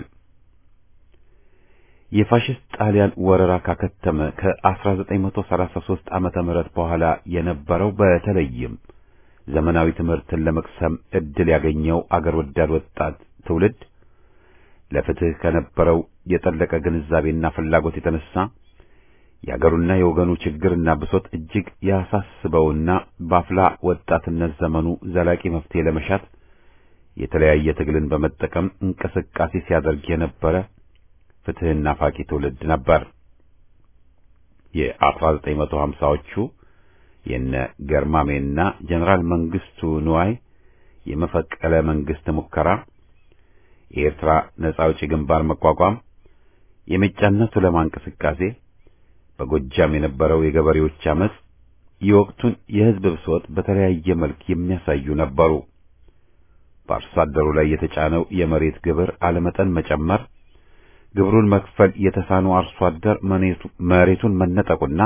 የፋሽስት ጣሊያን ወረራ ካከተመ ከ1933 ዓመተ ምህረት በኋላ የነበረው በተለይም ዘመናዊ ትምህርትን ለመቅሰም ዕድል ያገኘው አገር ወዳድ ወጣት ትውልድ ለፍትህ ከነበረው የጠለቀ ግንዛቤና ፍላጎት የተነሳ የአገሩና የወገኑ ችግርና ብሶት እጅግ ያሳስበውና በአፍላ ወጣትነት ዘመኑ ዘላቂ መፍትሄ ለመሻት የተለያየ ትግልን በመጠቀም እንቅስቃሴ ሲያደርግ የነበረ ፍትህና ፋቂ ትውልድ ነበር። የ1950ዎቹ የነ ገርማሜና ጀነራል መንግስቱ ንዋይ የመፈቀለ መንግስት ሙከራ የኤርትራ ነጻ አውጪ ግንባር መቋቋም፣ የሜጫና ቱለማ እንቅስቃሴ፣ በጎጃም የነበረው የገበሬዎች አመጽ የወቅቱን የህዝብ ብሶት በተለያየ መልክ የሚያሳዩ ነበሩ። በአርሶ አደሩ ላይ የተጫነው የመሬት ግብር አለመጠን መጨመር፣ ግብሩን መክፈል የተሳነው አርሶ አደር መሬቱን መነጠቁና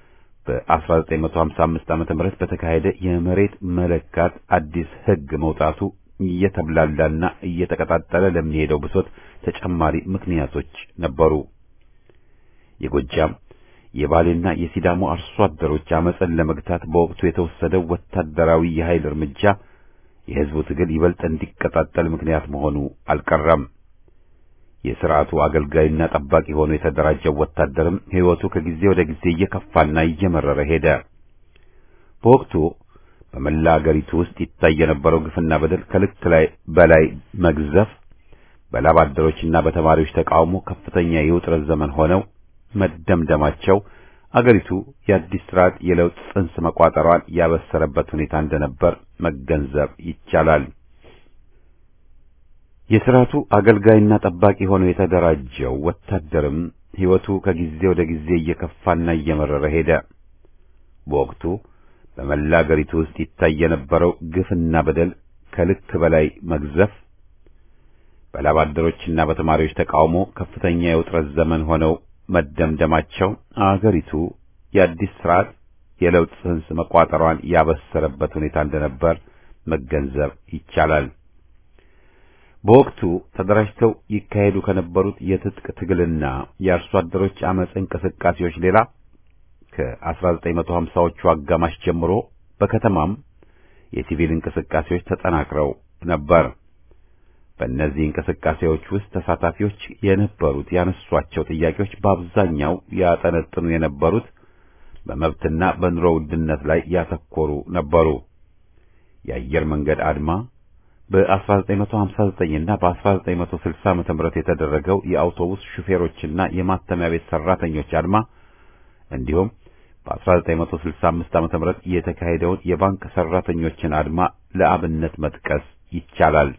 በ1955 ዓ.ም በተካሄደ የመሬት መለካት አዲስ ህግ መውጣቱ እየተብላላና እየተቀጣጠለ ለሚሄደው ብሶት ተጨማሪ ምክንያቶች ነበሩ። የጎጃም፣ የባሌና የሲዳሞ አርሶ አደሮች አመፅን ለመግታት በወቅቱ የተወሰደው ወታደራዊ የኃይል እርምጃ የሕዝቡ ትግል ይበልጥ እንዲቀጣጠል ምክንያት መሆኑ አልቀረም። የሥርዓቱ አገልጋይና ጠባቂ ሆኖ የተደራጀው ወታደርም ሕይወቱ ከጊዜ ወደ ጊዜ እየከፋና እየመረረ ሄደ። በወቅቱ በመላ አገሪቱ ውስጥ ይታይ የነበረው ግፍና በደል ከልክ ላይ በላይ መግዘፍ በላብ አደሮችና በተማሪዎች ተቃውሞ ከፍተኛ የውጥረት ዘመን ሆነው መደምደማቸው አገሪቱ የአዲስ ስርዓት የለውጥ ጽንስ መቋጠሯን ያበሰረበት ሁኔታ እንደነበር መገንዘብ ይቻላል። የሥርዓቱ አገልጋይና ጠባቂ ሆኖ የተደራጀው ወታደርም ሕይወቱ ከጊዜ ወደ ጊዜ እየከፋና እየመረረ ሄደ። በወቅቱ በመላ አገሪቱ ውስጥ ይታይ የነበረው ግፍና በደል ከልክ በላይ መግዘፍ በላብ አደሮችና በተማሪዎች ተቃውሞ ከፍተኛ የውጥረት ዘመን ሆነው መደምደማቸው አገሪቱ የአዲስ ስርዓት የለውጥ ጽንስ መቋጠሯን ያበሰረበት ሁኔታ እንደነበር መገንዘብ ይቻላል። በወቅቱ ተደራጅተው ይካሄዱ ከነበሩት የትጥቅ ትግልና የአርሶ አደሮች አመፅ እንቅስቃሴዎች ሌላ ከ1950ዎቹ አጋማሽ ጀምሮ በከተማም የሲቪል እንቅስቃሴዎች ተጠናክረው ነበር። በእነዚህ እንቅስቃሴዎች ውስጥ ተሳታፊዎች የነበሩት ያነሷቸው ጥያቄዎች በአብዛኛው ያጠነጥኑ የነበሩት በመብትና በኑሮ ውድነት ላይ ያተኮሩ ነበሩ። የአየር መንገድ አድማ በ1959 እና በ1960 ዓ.ም የተደረገው የአውቶቡስ ሹፌሮችና የማተሚያ ቤት ሰራተኞች አድማ እንዲሁም በ1965 ዓ.ም የተካሄደውን የባንክ ሰራተኞችን አድማ ለአብነት መጥቀስ ይቻላል።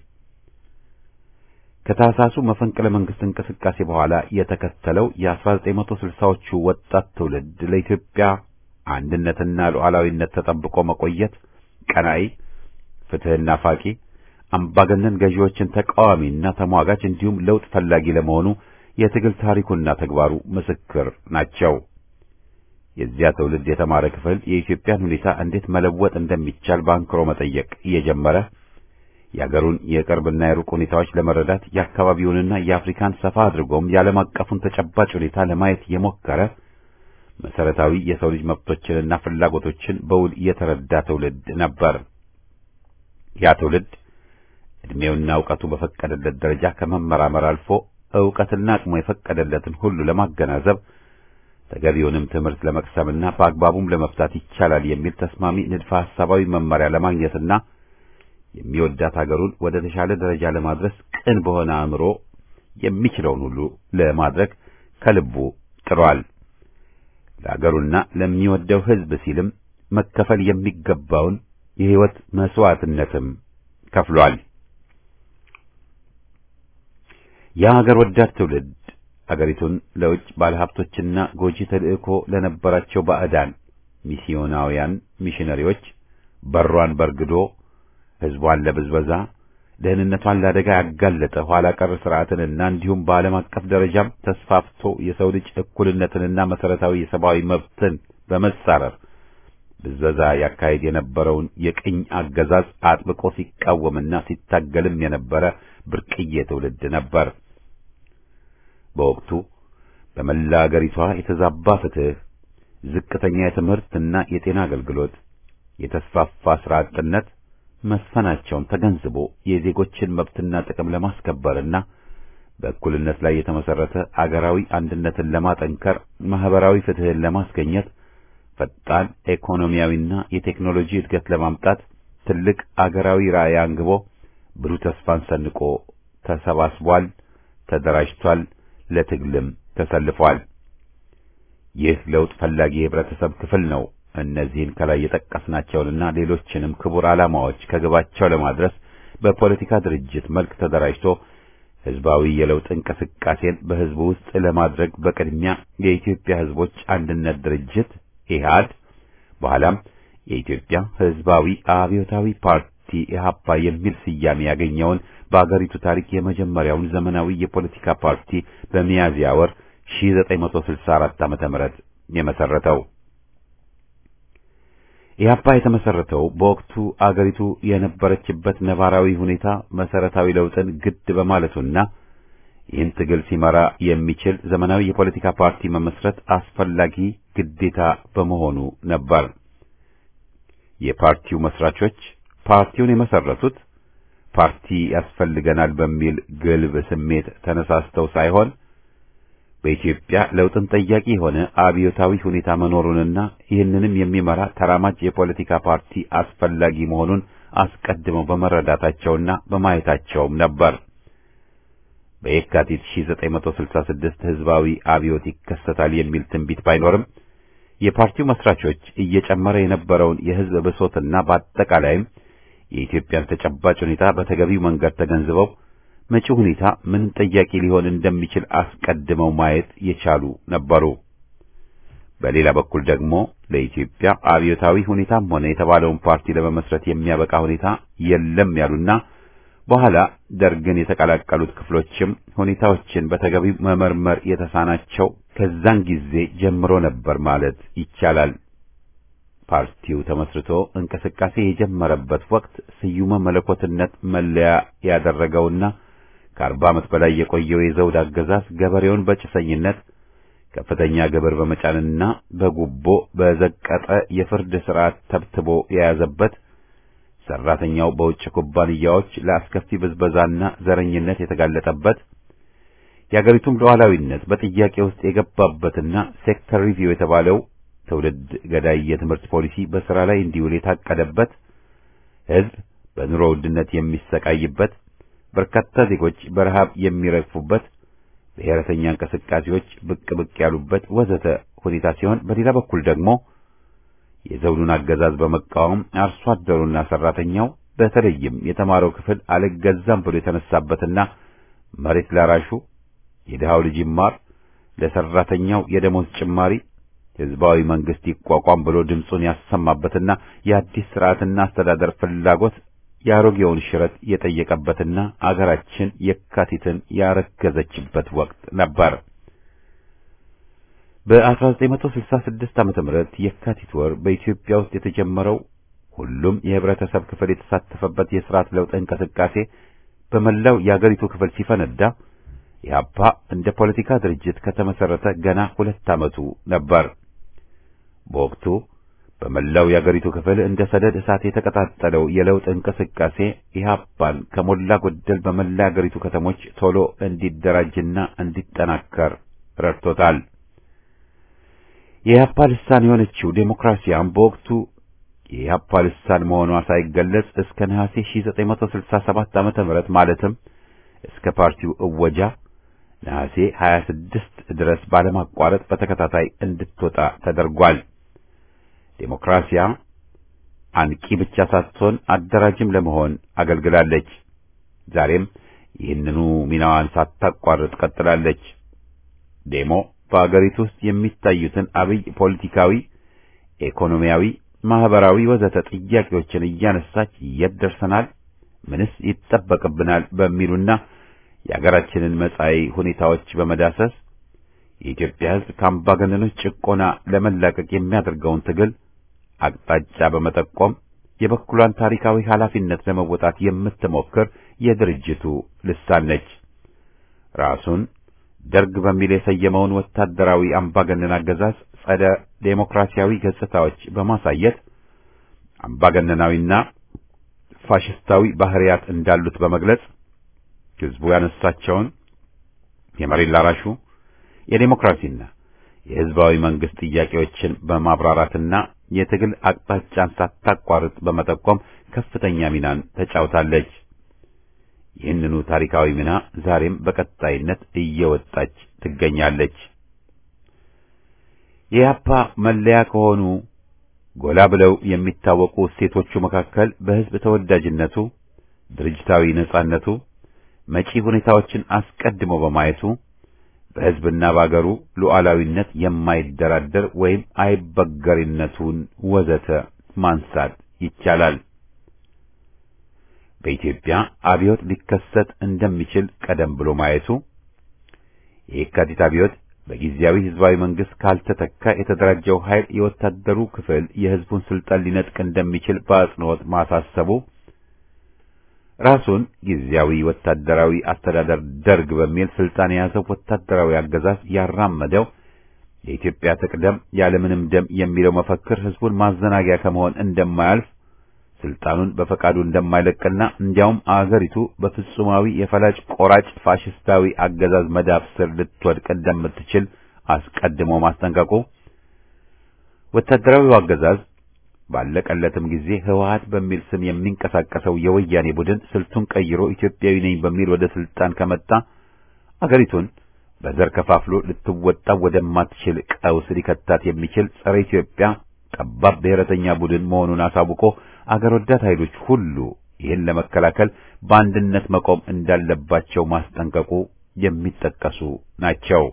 ከታህሳሱ መፈንቅለ መንግስት እንቅስቃሴ በኋላ የተከተለው የ1960ዎቹ ወጣት ትውልድ ለኢትዮጵያ አንድነትና ሉዓላዊነት ተጠብቆ መቆየት ቀናኢ፣ ፍትህና ፋቂ፣ አምባገነን ገዢዎችን ተቃዋሚና ተሟጋች እንዲሁም ለውጥ ፈላጊ ለመሆኑ የትግል ታሪኩና ተግባሩ ምስክር ናቸው። የዚያ ትውልድ የተማረ ክፍል የኢትዮጵያን ሁኔታ እንዴት መለወጥ እንደሚቻል በአንክሮ መጠየቅ እየጀመረ የአገሩን የቅርብና የሩቅ ሁኔታዎች ለመረዳት የአካባቢውንና የአፍሪካን ሰፋ አድርጎም የዓለም አቀፉን ተጨባጭ ሁኔታ ለማየት የሞከረ መሰረታዊ የሰው ልጅ መብቶችንና ፍላጎቶችን በውል የተረዳ ትውልድ ነበር። ያ ትውልድ ዕድሜውና ዕውቀቱ በፈቀደለት ደረጃ ከመመራመር አልፎ ዕውቀትና አቅሙ የፈቀደለትን ሁሉ ለማገናዘብ ተገቢውንም ትምህርት ለመቅሰምና በአግባቡም ለመፍታት ይቻላል የሚል ተስማሚ ንድፈ ሐሳባዊ መመሪያ ለማግኘትና የሚወዳት ሀገሩን ወደ ተሻለ ደረጃ ለማድረስ ቅን በሆነ አእምሮ የሚችለውን ሁሉ ለማድረግ ከልቡ ጥሯል። ለሀገሩና ለሚወደው ሕዝብ ሲልም መከፈል የሚገባውን የሕይወት መስዋዕትነትም ከፍሏል። የሀገር ወዳድ ትውልድ አገሪቱን ለውጭ ባለሀብቶችና ጎጂ ተልእኮ ለነበራቸው ባዕዳን ሚስዮናውያን ሚሽነሪዎች በሯን በርግዶ ሕዝቧን ለብዝበዛ ደህንነቷን ለአደጋ ያጋለጠ ኋላ ቀር ስርዓትንና እንዲሁም በዓለም አቀፍ ደረጃም ተስፋፍቶ የሰው ልጅ እኩልነትንና መሰረታዊ የሰብአዊ መብትን በመጻረር ብዝበዛ ያካሄድ የነበረውን የቅኝ አገዛዝ አጥብቆ ሲቃወምና ሲታገልም የነበረ ብርቅዬ ትውልድ ነበር። በወቅቱ በመላ አገሪቷ የተዛባ ፍትህ፣ ዝቅተኛ የትምህርትና የጤና አገልግሎት፣ የተስፋፋ ስራ አጥነት መስፈናቸውን ተገንዝቦ የዜጎችን መብትና ጥቅም ለማስከበርና በእኩልነት ላይ የተመሰረተ አገራዊ አንድነትን ለማጠንከር ማህበራዊ ፍትህን ለማስገኘት ፈጣን ኢኮኖሚያዊና የቴክኖሎጂ እድገት ለማምጣት ትልቅ አገራዊ ራዕይ አንግቦ ብሩህ ተስፋን ሰንቆ ተሰባስቧል፣ ተደራጅቷል፣ ለትግልም ተሰልፏል። ይህ ለውጥ ፈላጊ የህብረተሰብ ክፍል ነው። እነዚህን ከላይ የጠቀስናቸውንና ሌሎችንም ክቡር ዓላማዎች ከግባቸው ለማድረስ በፖለቲካ ድርጅት መልክ ተደራጅቶ ህዝባዊ የለውጥ እንቅስቃሴን በህዝቡ ውስጥ ለማድረግ በቅድሚያ የኢትዮጵያ ህዝቦች አንድነት ድርጅት ኢህአድ በኋላም የኢትዮጵያ ህዝባዊ አብዮታዊ ፓርቲ ኢህአፓ የሚል ስያሜ ያገኘውን በአገሪቱ ታሪክ የመጀመሪያውን ዘመናዊ የፖለቲካ ፓርቲ በሚያዝያ ወር 1964 ዓመተ ምህረት የመሰረተው ኢህአፓ የተመሰረተው በወቅቱ አገሪቱ የነበረችበት ነባራዊ ሁኔታ መሰረታዊ ለውጥን ግድ በማለቱና ይህን ትግል ሲመራ የሚችል ዘመናዊ የፖለቲካ ፓርቲ መመስረት አስፈላጊ ግዴታ በመሆኑ ነበር። የፓርቲው መስራቾች ፓርቲውን የመሰረቱት ፓርቲ ያስፈልገናል በሚል ግልብ ስሜት ተነሳስተው ሳይሆን በኢትዮጵያ ለውጥን ጠያቂ የሆነ አብዮታዊ ሁኔታ መኖሩንና ይህንንም የሚመራ ተራማጅ የፖለቲካ ፓርቲ አስፈላጊ መሆኑን አስቀድመው በመረዳታቸውና በማየታቸውም ነበር። በየካቲት 1966 ህዝባዊ አብዮት ይከሰታል የሚል ትንቢት ባይኖርም የፓርቲው መስራቾች እየጨመረ የነበረውን የህዝብ ብሶትና በአጠቃላይም የኢትዮጵያን ተጨባጭ ሁኔታ በተገቢው መንገድ ተገንዝበው መጪው ሁኔታ ምን ጠያቂ ሊሆን እንደሚችል አስቀድመው ማየት የቻሉ ነበሩ። በሌላ በኩል ደግሞ ለኢትዮጵያ አብዮታዊ ሁኔታም ሆነ የተባለውን ፓርቲ ለመመስረት የሚያበቃ ሁኔታ የለም ያሉና በኋላ ደርግን የተቀላቀሉት ክፍሎችም ሁኔታዎችን በተገቢው መመርመር የተሳናቸው ከዛን ጊዜ ጀምሮ ነበር ማለት ይቻላል። ፓርቲው ተመስርቶ እንቅስቃሴ የጀመረበት ወቅት ስዩመ መለኮትነት መለያ ያደረገውና ከአርባ ዓመት በላይ የቆየው የዘውድ አገዛዝ ገበሬውን በጭሰኝነት ከፍተኛ ግብር በመጫንና በጉቦ በዘቀጠ የፍርድ ሥርዓት ተብትቦ የያዘበት ሰራተኛው በውጭ ኩባንያዎች ለአስከፊ ብዝበዛና ዘረኝነት የተጋለጠበት የአገሪቱም ሉዓላዊነት በጥያቄ ውስጥ የገባበትና ሴክተር ሪቪው የተባለው ትውልድ ገዳይ የትምህርት ፖሊሲ በሥራ ላይ እንዲውል የታቀደበት ሕዝብ በኑሮ ውድነት የሚሰቃይበት በርካታ ዜጎች በረሃብ የሚረግፉበት ብሔረተኛ እንቅስቃሴዎች ብቅ ብቅ ያሉበት ወዘተ ሁኔታ ሲሆን በሌላ በኩል ደግሞ የዘውዱን አገዛዝ በመቃወም አርሶ አደሩና ሰራተኛው በተለይም የተማረው ክፍል አልገዛም ብሎ የተነሳበትና መሬት ላራሹ የድሃው ልጅ ይማር፣ ለሰራተኛው የደሞዝ ጭማሪ ህዝባዊ መንግስት ይቋቋም ብሎ ድምፁን ያሰማበትና የአዲስ ስርዓትና አስተዳደር ፍላጎት የአሮጌውን ሽረት የጠየቀበትና አገራችን የካቲትን ያረገዘችበት ወቅት ነበር። በ1966 ዓመተ ምህረት የካቲት ወር በኢትዮጵያ ውስጥ የተጀመረው ሁሉም የህብረተሰብ ክፍል የተሳተፈበት የስርዓት ለውጥ እንቅስቃሴ በመላው የአገሪቱ ክፍል ሲፈነዳ ኢህአፓ እንደ ፖለቲካ ድርጅት ከተመሰረተ ገና ሁለት ዓመቱ ነበር። በወቅቱ በመላው የአገሪቱ ክፍል እንደ ሰደድ እሳት የተቀጣጠለው የለውጥ እንቅስቃሴ ኢህአፓን ከሞላ ጎደል በመላ የአገሪቱ ከተሞች ቶሎ እንዲደራጅና እንዲጠናከር ረድቶታል። የኢህአፓ ልሳን የሆነችው ዴሞክራሲያም በወቅቱ የኢህአፓ ልሳን መሆኗ ሳይገለጽ እስከ ነሐሴ 1967 ዓመተ ምህረት ማለትም እስከ ፓርቲው እወጃ ነሐሴ 26 ድረስ ባለማቋረጥ በተከታታይ እንድትወጣ ተደርጓል። ዴሞክራሲያ አንቂ ብቻ ሳትሆን አደራጅም ለመሆን አገልግላለች። ዛሬም ይህንኑ ሚናዋን ሳታቋርጥ ቀጥላለች። ዴሞ በአገሪቱ ውስጥ የሚታዩትን አብይ ፖለቲካዊ፣ ኢኮኖሚያዊ፣ ማህበራዊ ወዘተ ጥያቄዎችን እያነሳች የት ደርሰናል፣ ምንስ ይጠበቅብናል በሚሉና የአገራችንን መጻኢ ሁኔታዎች በመዳሰስ የኢትዮጵያ ሕዝብ ከአምባገነኖች ጭቆና ለመላቀቅ የሚያደርገውን ትግል አቅጣጫ በመጠቆም የበኩሏን ታሪካዊ ኃላፊነት ለመወጣት የምትሞክር የድርጅቱ ልሳን ነች። ራሱን ደርግ በሚል የሰየመውን ወታደራዊ አምባገነን አገዛዝ ጸደ ዴሞክራሲያዊ ገጽታዎች በማሳየት አምባገነናዊና ፋሽስታዊ ባህሪያት እንዳሉት በመግለጽ ሕዝቡ ያነሳቸውን የመሬት ላራሹ የዴሞክራሲና የሕዝባዊ መንግስት ጥያቄዎችን በማብራራትና የትግል አቅጣጫን ሳታቋርጥ በመጠቆም ከፍተኛ ሚናን ተጫውታለች። ይህንኑ ታሪካዊ ሚና ዛሬም በቀጣይነት እየወጣች ትገኛለች። የኢህአፓ መለያ ከሆኑ ጎላ ብለው የሚታወቁ እሴቶቹ መካከል በሕዝብ ተወዳጅነቱ፣ ድርጅታዊ ነጻነቱ፣ መጪ ሁኔታዎችን አስቀድሞ በማየቱ በሕዝብና በአገሩ ሉዓላዊነት የማይደራደር ወይም አይበገሪነቱን ወዘተ ማንሳት ይቻላል። በኢትዮጵያ አብዮት ሊከሰት እንደሚችል ቀደም ብሎ ማየቱ የየካቲት አብዮት በጊዜያዊ ህዝባዊ መንግስት ካልተተካ የተደራጀው ኃይል የወታደሩ ክፍል የህዝቡን ስልጣን ሊነጥቅ እንደሚችል በአጽንኦት ማሳሰቡ ራሱን ጊዜያዊ ወታደራዊ አስተዳደር ደርግ በሚል ስልጣን የያዘው ወታደራዊ አገዛዝ ያራመደው የኢትዮጵያ ትቅደም ያለምንም ደም የሚለው መፈክር ህዝቡን ማዘናጊያ ከመሆን እንደማያልፍ ስልጣኑን በፈቃዱ እንደማይለቅና እንዲያውም አገሪቱ በፍጹማዊ የፈላጭ ቆራጭ ፋሽስታዊ አገዛዝ መዳፍ ስር ልትወድቅ እንደምትችል አስቀድሞ ማስጠንቀቁ ወታደራዊው አገዛዝ ባለቀለትም ጊዜ ህወሓት በሚል ስም የሚንቀሳቀሰው የወያኔ ቡድን ስልቱን ቀይሮ ኢትዮጵያዊ ነኝ በሚል ወደ ስልጣን ከመጣ አገሪቱን በዘር ከፋፍሎ ልትወጣ ወደማትችል ቀውስ ሊከታት የሚችል ጸረ ኢትዮጵያ ጠባብ ብሔረተኛ ቡድን መሆኑን አሳውቆ አገር ወዳድ ኃይሎች ሁሉ ይህን ለመከላከል በአንድነት መቆም እንዳለባቸው ማስጠንቀቁ የሚጠቀሱ ናቸው።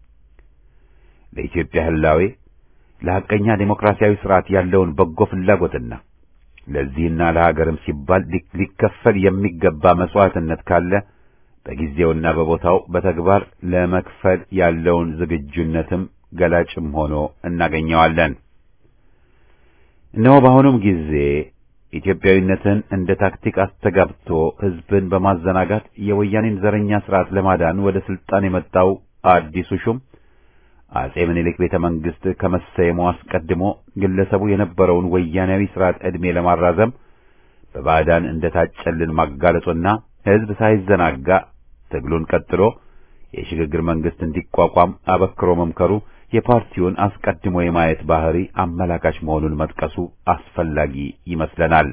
ለኢትዮጵያ ህላዌ ለሐቀኛ ዴሞክራሲያዊ ስርዓት ያለውን በጎ ፍላጎትና ለዚህና ለሀገርም ሲባል ሊከፈል የሚገባ መስዋዕትነት ካለ በጊዜውና በቦታው በተግባር ለመክፈል ያለውን ዝግጁነትም ገላጭም ሆኖ እናገኘዋለን። እነሆ በአሁኑም ጊዜ ኢትዮጵያዊነትን እንደ ታክቲክ አስተጋብቶ ህዝብን በማዘናጋት የወያኔን ዘረኛ ስርዓት ለማዳን ወደ ስልጣን የመጣው አዲሱ ሹም አጼ ምኒልክ ቤተ መንግስት ከመሰየሙ አስቀድሞ ግለሰቡ የነበረውን ወያኔያዊ ስርዓት ዕድሜ ለማራዘም በባዕዳን እንደታጨልን ማጋለጡና ህዝብ ሳይዘናጋ ትግሉን ቀጥሎ የሽግግር መንግስት እንዲቋቋም አበክሮ መምከሩ የፓርቲውን አስቀድሞ የማየት ባህሪ አመላካች መሆኑን መጥቀሱ አስፈላጊ ይመስለናል።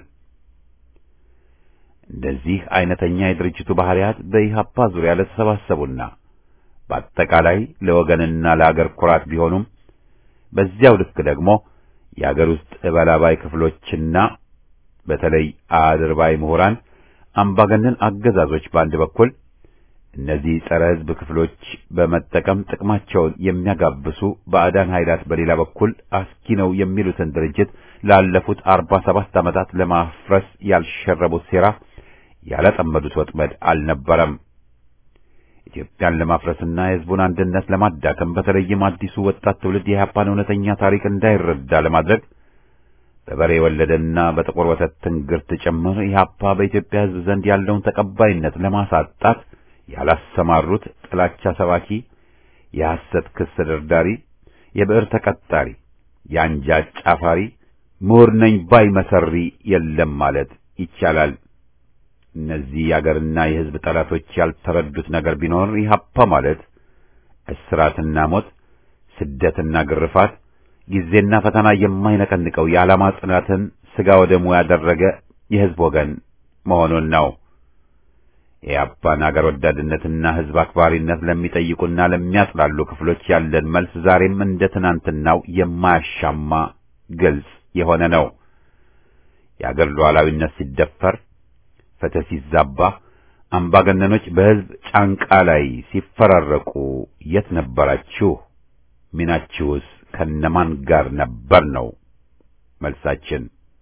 እንደዚህ አይነተኛ የድርጅቱ ባህሪያት በኢህአፓ ዙሪያ ለተሰባሰቡና በአጠቃላይ ለወገንና ለአገር ኩራት ቢሆኑም በዚያው ልክ ደግሞ የአገር ውስጥ እበላባይ ክፍሎችና በተለይ አድርባይ ምሁራን አምባገነን አገዛዞች በአንድ በኩል እነዚህ ጸረ ሕዝብ ክፍሎች በመጠቀም ጥቅማቸውን የሚያጋብሱ ባዕዳን ኃይላት በሌላ በኩል አስኪ ነው የሚሉትን ድርጅት ላለፉት አርባ ሰባት ዓመታት ለማፍረስ ያልሸረቡት ሴራ ያላጠመዱት ወጥመድ አልነበረም። ኢትዮጵያን ለማፍረስና የሕዝቡን አንድነት ለማዳከም በተለይም አዲሱ ወጣት ትውልድ የኢህአፓን እውነተኛ ታሪክ እንዳይረዳ ለማድረግ በበሬ ወለደና በጥቁር ወተት ትንግርት ጭምር ኢህአፓ በኢትዮጵያ ሕዝብ ዘንድ ያለውን ተቀባይነት ለማሳጣት ያላሰማሩት ጥላቻ ሰባኪ፣ የሐሰት ክስ ደርዳሪ፣ የብዕር ተቀጣሪ፣ የአንጃ ጫፋሪ፣ ምሁር ነኝ ባይ መሰሪ የለም ማለት ይቻላል። እነዚህ የአገርና የሕዝብ ጠላቶች ያልተረዱት ነገር ቢኖር ኢህአፓ ማለት እስራትና ሞት፣ ስደትና ግርፋት፣ ጊዜና ፈተና የማይነቀንቀው የዓላማ ጽናትን ሥጋ ወደሙ ያደረገ የሕዝብ ወገን መሆኑን ነው። የኢህአፓን አገር ወዳድነትና ሕዝብ አክባሪነት ለሚጠይቁና ለሚያጥላሉ ክፍሎች ያለን መልስ ዛሬም እንደ ትናንትናው የማያሻማ ግልጽ የሆነ ነው። የአገር ሉዓላዊነት ሲደፈር ፍትህ ሲዛባ አምባገነኖች በሕዝብ ጫንቃ ላይ ሲፈራረቁ የት ነበራችሁ? ሚናችሁስ ከነማን ጋር ነበር ነው መልሳችን።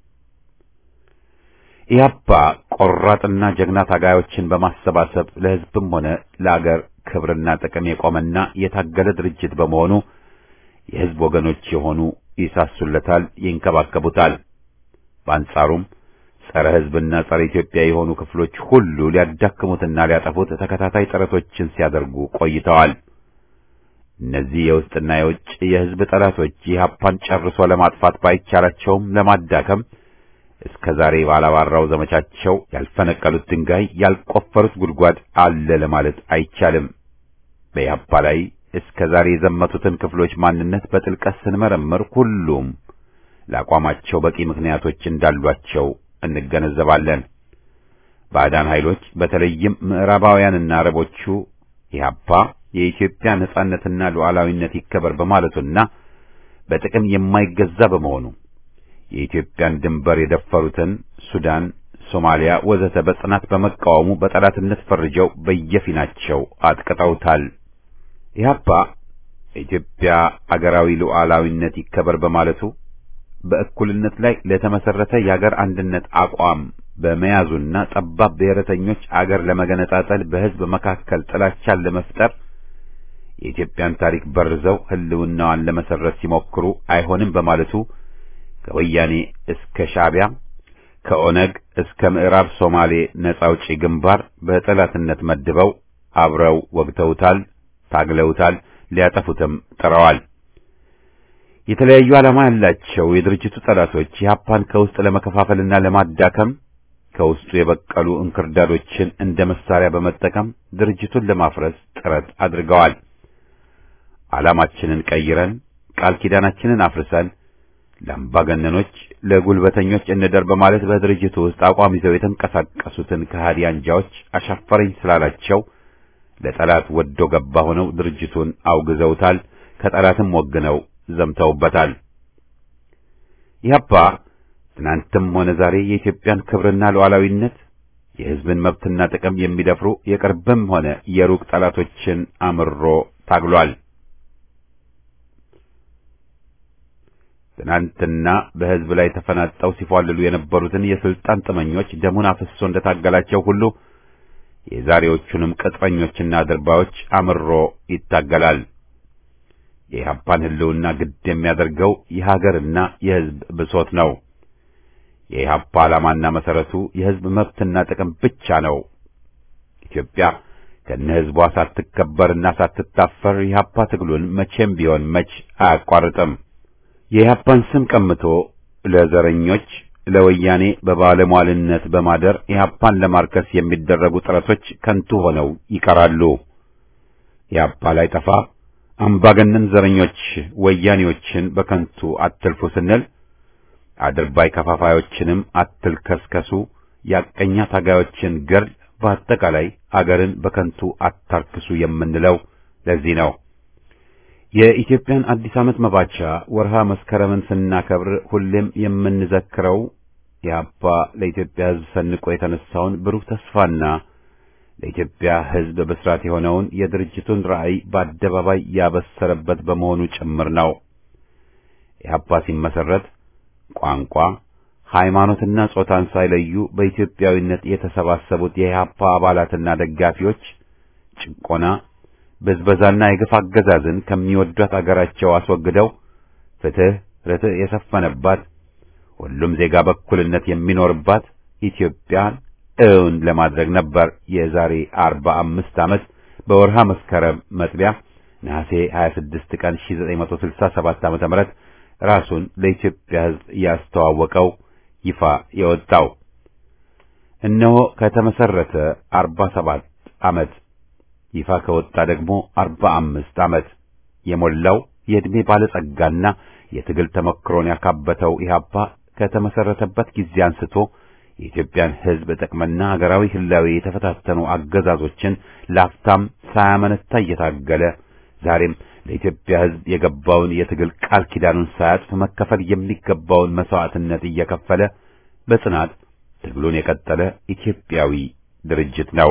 ኢህአፓ ቆራጥና ጀግና ታጋዮችን በማሰባሰብ ለሕዝብም ሆነ ለአገር ክብርና ጥቅም የቆመና የታገለ ድርጅት በመሆኑ የሕዝብ ወገኖች የሆኑ ይሳሱለታል፣ ይንከባከቡታል። በአንጻሩም ጸረ ሕዝብና ጸረ ኢትዮጵያ የሆኑ ክፍሎች ሁሉ ሊያዳክሙትና ሊያጠፉት ተከታታይ ጥረቶችን ሲያደርጉ ቆይተዋል። እነዚህ የውስጥና የውጭ የሕዝብ ጠላቶች ኢህአፓን ጨርሶ ለማጥፋት ባይቻላቸውም ለማዳከም እስከ ዛሬ ባላባራው ዘመቻቸው ያልፈነቀሉት ድንጋይ ያልቆፈሩት ጉድጓድ አለ ለማለት አይቻልም። በኢህአፓ ላይ እስከ ዛሬ የዘመቱትን ክፍሎች ማንነት በጥልቀት ስንመረምር ሁሉም ለአቋማቸው በቂ ምክንያቶች እንዳሏቸው እንገነዘባለን። ባዕዳን ኃይሎች በተለይም ምዕራባውያንና አረቦቹ ኢህአፓ የኢትዮጵያ ነጻነትና ሉዓላዊነት ይከበር በማለቱና በጥቅም የማይገዛ በመሆኑ የኢትዮጵያን ድንበር የደፈሩትን ሱዳን፣ ሶማሊያ ወዘተ በጽናት በመቃወሙ በጠላትነት ፈርጀው በየፊናቸው አጥቅጠውታል። ኢህአፓ የኢትዮጵያ አገራዊ ሉዓላዊነት ይከበር በማለቱ በእኩልነት ላይ ለተመሰረተ የአገር አንድነት አቋም በመያዙና ጠባብ ብሔረተኞች አገር ለመገነጣጠል በሕዝብ መካከል ጥላቻን ለመፍጠር የኢትዮጵያን ታሪክ በርዘው ሕልውናዋን ለመሰረት ሲሞክሩ አይሆንም በማለቱ ከወያኔ እስከ ሻዕቢያ ከኦነግ እስከ ምዕራብ ሶማሌ ነጻ አውጪ ግንባር በጠላትነት መድበው አብረው ወግተውታል፣ ታግለውታል፣ ሊያጠፉትም ጥረዋል። የተለያዩ ዓላማ ያላቸው የድርጅቱ ጠላቶች ኢህአፓን ከውስጥ ለመከፋፈልና ለማዳከም ከውስጡ የበቀሉ እንክርዳዶችን እንደ መሳሪያ በመጠቀም ድርጅቱን ለማፍረስ ጥረት አድርገዋል። ዓላማችንን ቀይረን ቃል ኪዳናችንን አፍርሰን ለአምባገነኖች፣ ለጉልበተኞች እንደር በማለት በድርጅቱ ውስጥ አቋም ይዘው የተንቀሳቀሱትን ከሃዲ አንጃዎች አሻፈረኝ ስላላቸው ለጠላት ወዶ ገባ ሆነው ድርጅቱን አውግዘውታል። ከጠላትም ወግነው ዘምተውበታል። ኢህአፓ ትናንትም ሆነ ዛሬ የኢትዮጵያን ክብርና ሉዓላዊነት የሕዝብን መብትና ጥቅም የሚደፍሩ የቅርብም ሆነ የሩቅ ጠላቶችን አምሮ ታግሏል። ትናንትና በሕዝብ ላይ ተፈናጠው ሲፏልሉ የነበሩትን የስልጣን ጥመኞች ደሙን አፍሶ እንደታገላቸው ሁሉ የዛሬዎቹንም ቅጥረኞችና አድርባዮች አምሮ ይታገላል። የኢህአፓን ሕልውና ግድ የሚያደርገው የሀገርና የሕዝብ ብሶት ነው። የኢህአፓ ዓላማና መሰረቱ የሕዝብ መብትና ጥቅም ብቻ ነው። ኢትዮጵያ ከነ ሕዝቧ ሳትከበርና ሳትታፈር የኢህአፓ ትግሉን መቼም ቢሆን መች አያቋርጥም። የኢህአፓን ስም ቀምቶ ለዘረኞች ለወያኔ በባለሟልነት በማደር ኢህአፓን ለማርከስ የሚደረጉ ጥረቶች ከንቱ ሆነው ይቀራሉ። ኢህአፓ ላይ ጠፋ አምባገነን ዘረኞች ወያኔዎችን በከንቱ አትልፉ ስንል አድርባይ ከፋፋዮችንም አትልከስከሱ፣ ያቀኛ ታጋዮችን ገር በአጠቃላይ አገርን በከንቱ አታርክሱ የምንለው ለዚህ ነው። የኢትዮጵያን አዲስ ዓመት መባቻ ወርሃ መስከረምን ስናከብር ሁሌም የምንዘክረው ኢህአፓ ለኢትዮጵያ ሕዝብ ሰንቆ የተነሳውን ብሩህ ተስፋና ለኢትዮጵያ ሕዝብ ብስራት የሆነውን የድርጅቱን ራዕይ በአደባባይ ያበሰረበት በመሆኑ ጭምር ነው። ኢህአፓ ሲመሰረት ቋንቋ፣ ሃይማኖትና ጾታን ሳይለዩ በኢትዮጵያዊነት የተሰባሰቡት የኢህአፓ አባላትና ደጋፊዎች ጭቆና ብዝበዛና የግፍ አገዛዝን ከሚወዷት አገራቸው አስወግደው ፍትህ፣ ርትዕ የሰፈነባት ሁሉም ዜጋ በእኩልነት የሚኖርባት ኢትዮጵያን እውን ለማድረግ ነበር። የዛሬ አርባ አምስት ዓመት በወርሃ መስከረም መጥቢያ ነሐሴ 26 ቀን 1967 ዓመተ ምህረት ራሱን ለኢትዮጵያ ሕዝብ ያስተዋወቀው ይፋ የወጣው እነሆ ከተመሰረተ 47 ዓመት ይፋ ከወጣ ደግሞ አርባ አምስት ዓመት የሞላው የዕድሜ ባለጸጋና የትግል ተመክሮን ያካበተው ኢህአፓ ከተመሰረተበት ጊዜ አንስቶ የኢትዮጵያን ሕዝብ ጥቅምና ሀገራዊ ህላዌ የተፈታተኑ አገዛዞችን ላፍታም ሳያመነታ እየታገለ ዛሬም ለኢትዮጵያ ሕዝብ የገባውን የትግል ቃል ኪዳኑን ሳያጥፍ መከፈል የሚገባውን መስዋዕትነት እየከፈለ በጽናት ትግሉን የቀጠለ ኢትዮጵያዊ ድርጅት ነው።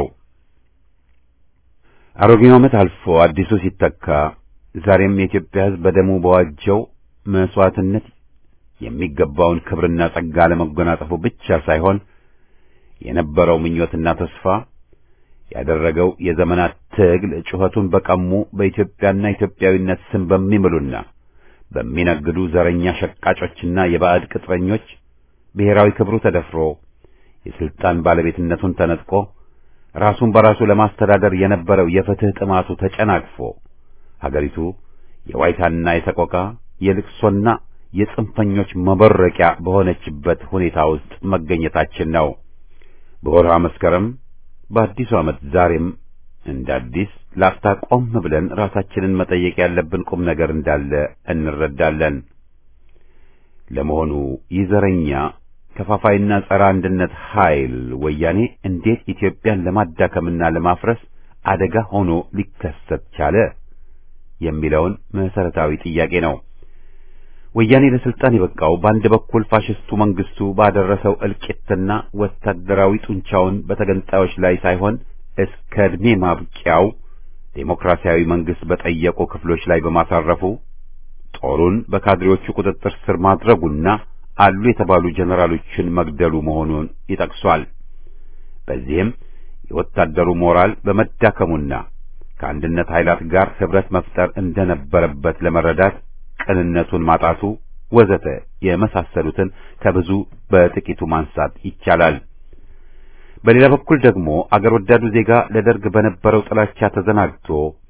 አሮጌው ዓመት አልፎ አዲሱ ሲተካ ዛሬም የኢትዮጵያ ሕዝብ በደሙ በዋጀው መስዋዕትነት የሚገባውን ክብርና ጸጋ ለመጎናጸፉ ብቻ ሳይሆን የነበረው ምኞትና ተስፋ ያደረገው የዘመናት ትግል ጩኸቱን በቀሙ በኢትዮጵያና ኢትዮጵያዊነት ስም በሚምሉና በሚነግዱ ዘረኛ ሸቃጮችና የባዕድ ቅጥረኞች ብሔራዊ ክብሩ ተደፍሮ የስልጣን ባለቤትነቱን ተነጥቆ ራሱን በራሱ ለማስተዳደር የነበረው የፍትህ ጥማቱ ተጨናቅፎ ሀገሪቱ የዋይታና የሰቆቃ የልቅሶና የጽንፈኞች መበረቂያ በሆነችበት ሁኔታ ውስጥ መገኘታችን ነው። በወርሃ መስከረም በአዲሱ ዓመት ዛሬም እንደ አዲስ ላፍታ ቆም ብለን ራሳችንን መጠየቅ ያለብን ቁም ነገር እንዳለ እንረዳለን። ለመሆኑ ይህ ዘረኛ ከፋፋይና ጸረ አንድነት ኃይል ወያኔ እንዴት ኢትዮጵያን ለማዳከምና ለማፍረስ አደጋ ሆኖ ሊከሰት ቻለ የሚለውን መሰረታዊ ጥያቄ ነው። ወያኔ ለስልጣን የበቃው በአንድ በኩል ፋሽስቱ መንግስቱ ባደረሰው እልቂትና ወታደራዊ ጡንቻውን በተገንጣዮች ላይ ሳይሆን እስከ ዕድሜ ማብቂያው ዴሞክራሲያዊ መንግስት በጠየቁ ክፍሎች ላይ በማሳረፉ ጦሩን በካድሬዎቹ ቁጥጥር ስር ማድረጉና አሉ የተባሉ ጀነራሎችን መግደሉ መሆኑን ይጠቅሷል። በዚህም የወታደሩ ሞራል በመዳከሙና ከአንድነት ኃይላት ጋር ህብረት መፍጠር እንደነበረበት ለመረዳት ቅንነቱን ማጣቱ ወዘተ የመሳሰሉትን ከብዙ በጥቂቱ ማንሳት ይቻላል። በሌላ በኩል ደግሞ አገር ወዳዱ ዜጋ ለደርግ በነበረው ጥላቻ ተዘናግቶ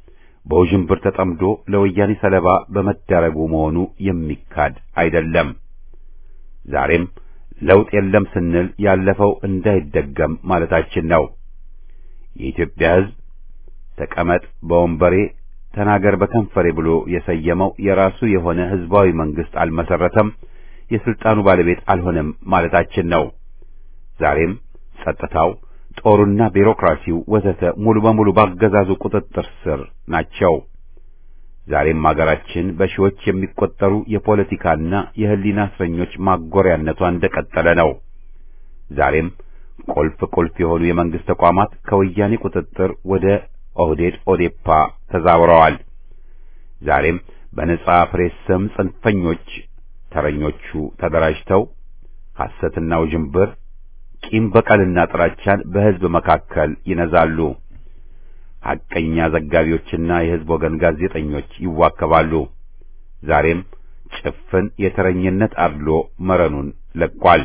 በውዥንብር ተጠምዶ ለወያኔ ሰለባ በመዳረጉ መሆኑ የሚካድ አይደለም። ዛሬም ለውጥ የለም ስንል ያለፈው እንዳይደገም ማለታችን ነው። የኢትዮጵያ ሕዝብ ተቀመጥ በወንበሬ ተናገር በከንፈሬ ብሎ የሰየመው የራሱ የሆነ ሕዝባዊ መንግስት አልመሰረተም፣ የስልጣኑ ባለቤት አልሆነም ማለታችን ነው። ዛሬም ጸጥታው፣ ጦሩና ቢሮክራሲው ወዘተ ሙሉ በሙሉ ባገዛዙ ቁጥጥር ስር ናቸው። ዛሬም አገራችን በሺዎች የሚቆጠሩ የፖለቲካና የሕሊና እስረኞች ማጎሪያነቷ እንደቀጠለ ነው። ዛሬም ቁልፍ ቁልፍ የሆኑ የመንግስት ተቋማት ከወያኔ ቁጥጥር ወደ ኦህዴድ ኦዴፓ ተዛውረዋል። ዛሬም በነጻ ፕሬስ ስም ጽንፈኞች ተረኞቹ ተደራጅተው ሐሰትና ውዥንብር፣ ቂም በቀልና ጥላቻን በሕዝብ መካከል ይነዛሉ። ሐቀኛ ዘጋቢዎችና የሕዝብ ወገን ጋዜጠኞች ይዋከባሉ። ዛሬም ጭፍን የተረኝነት አድሎ መረኑን ለቋል።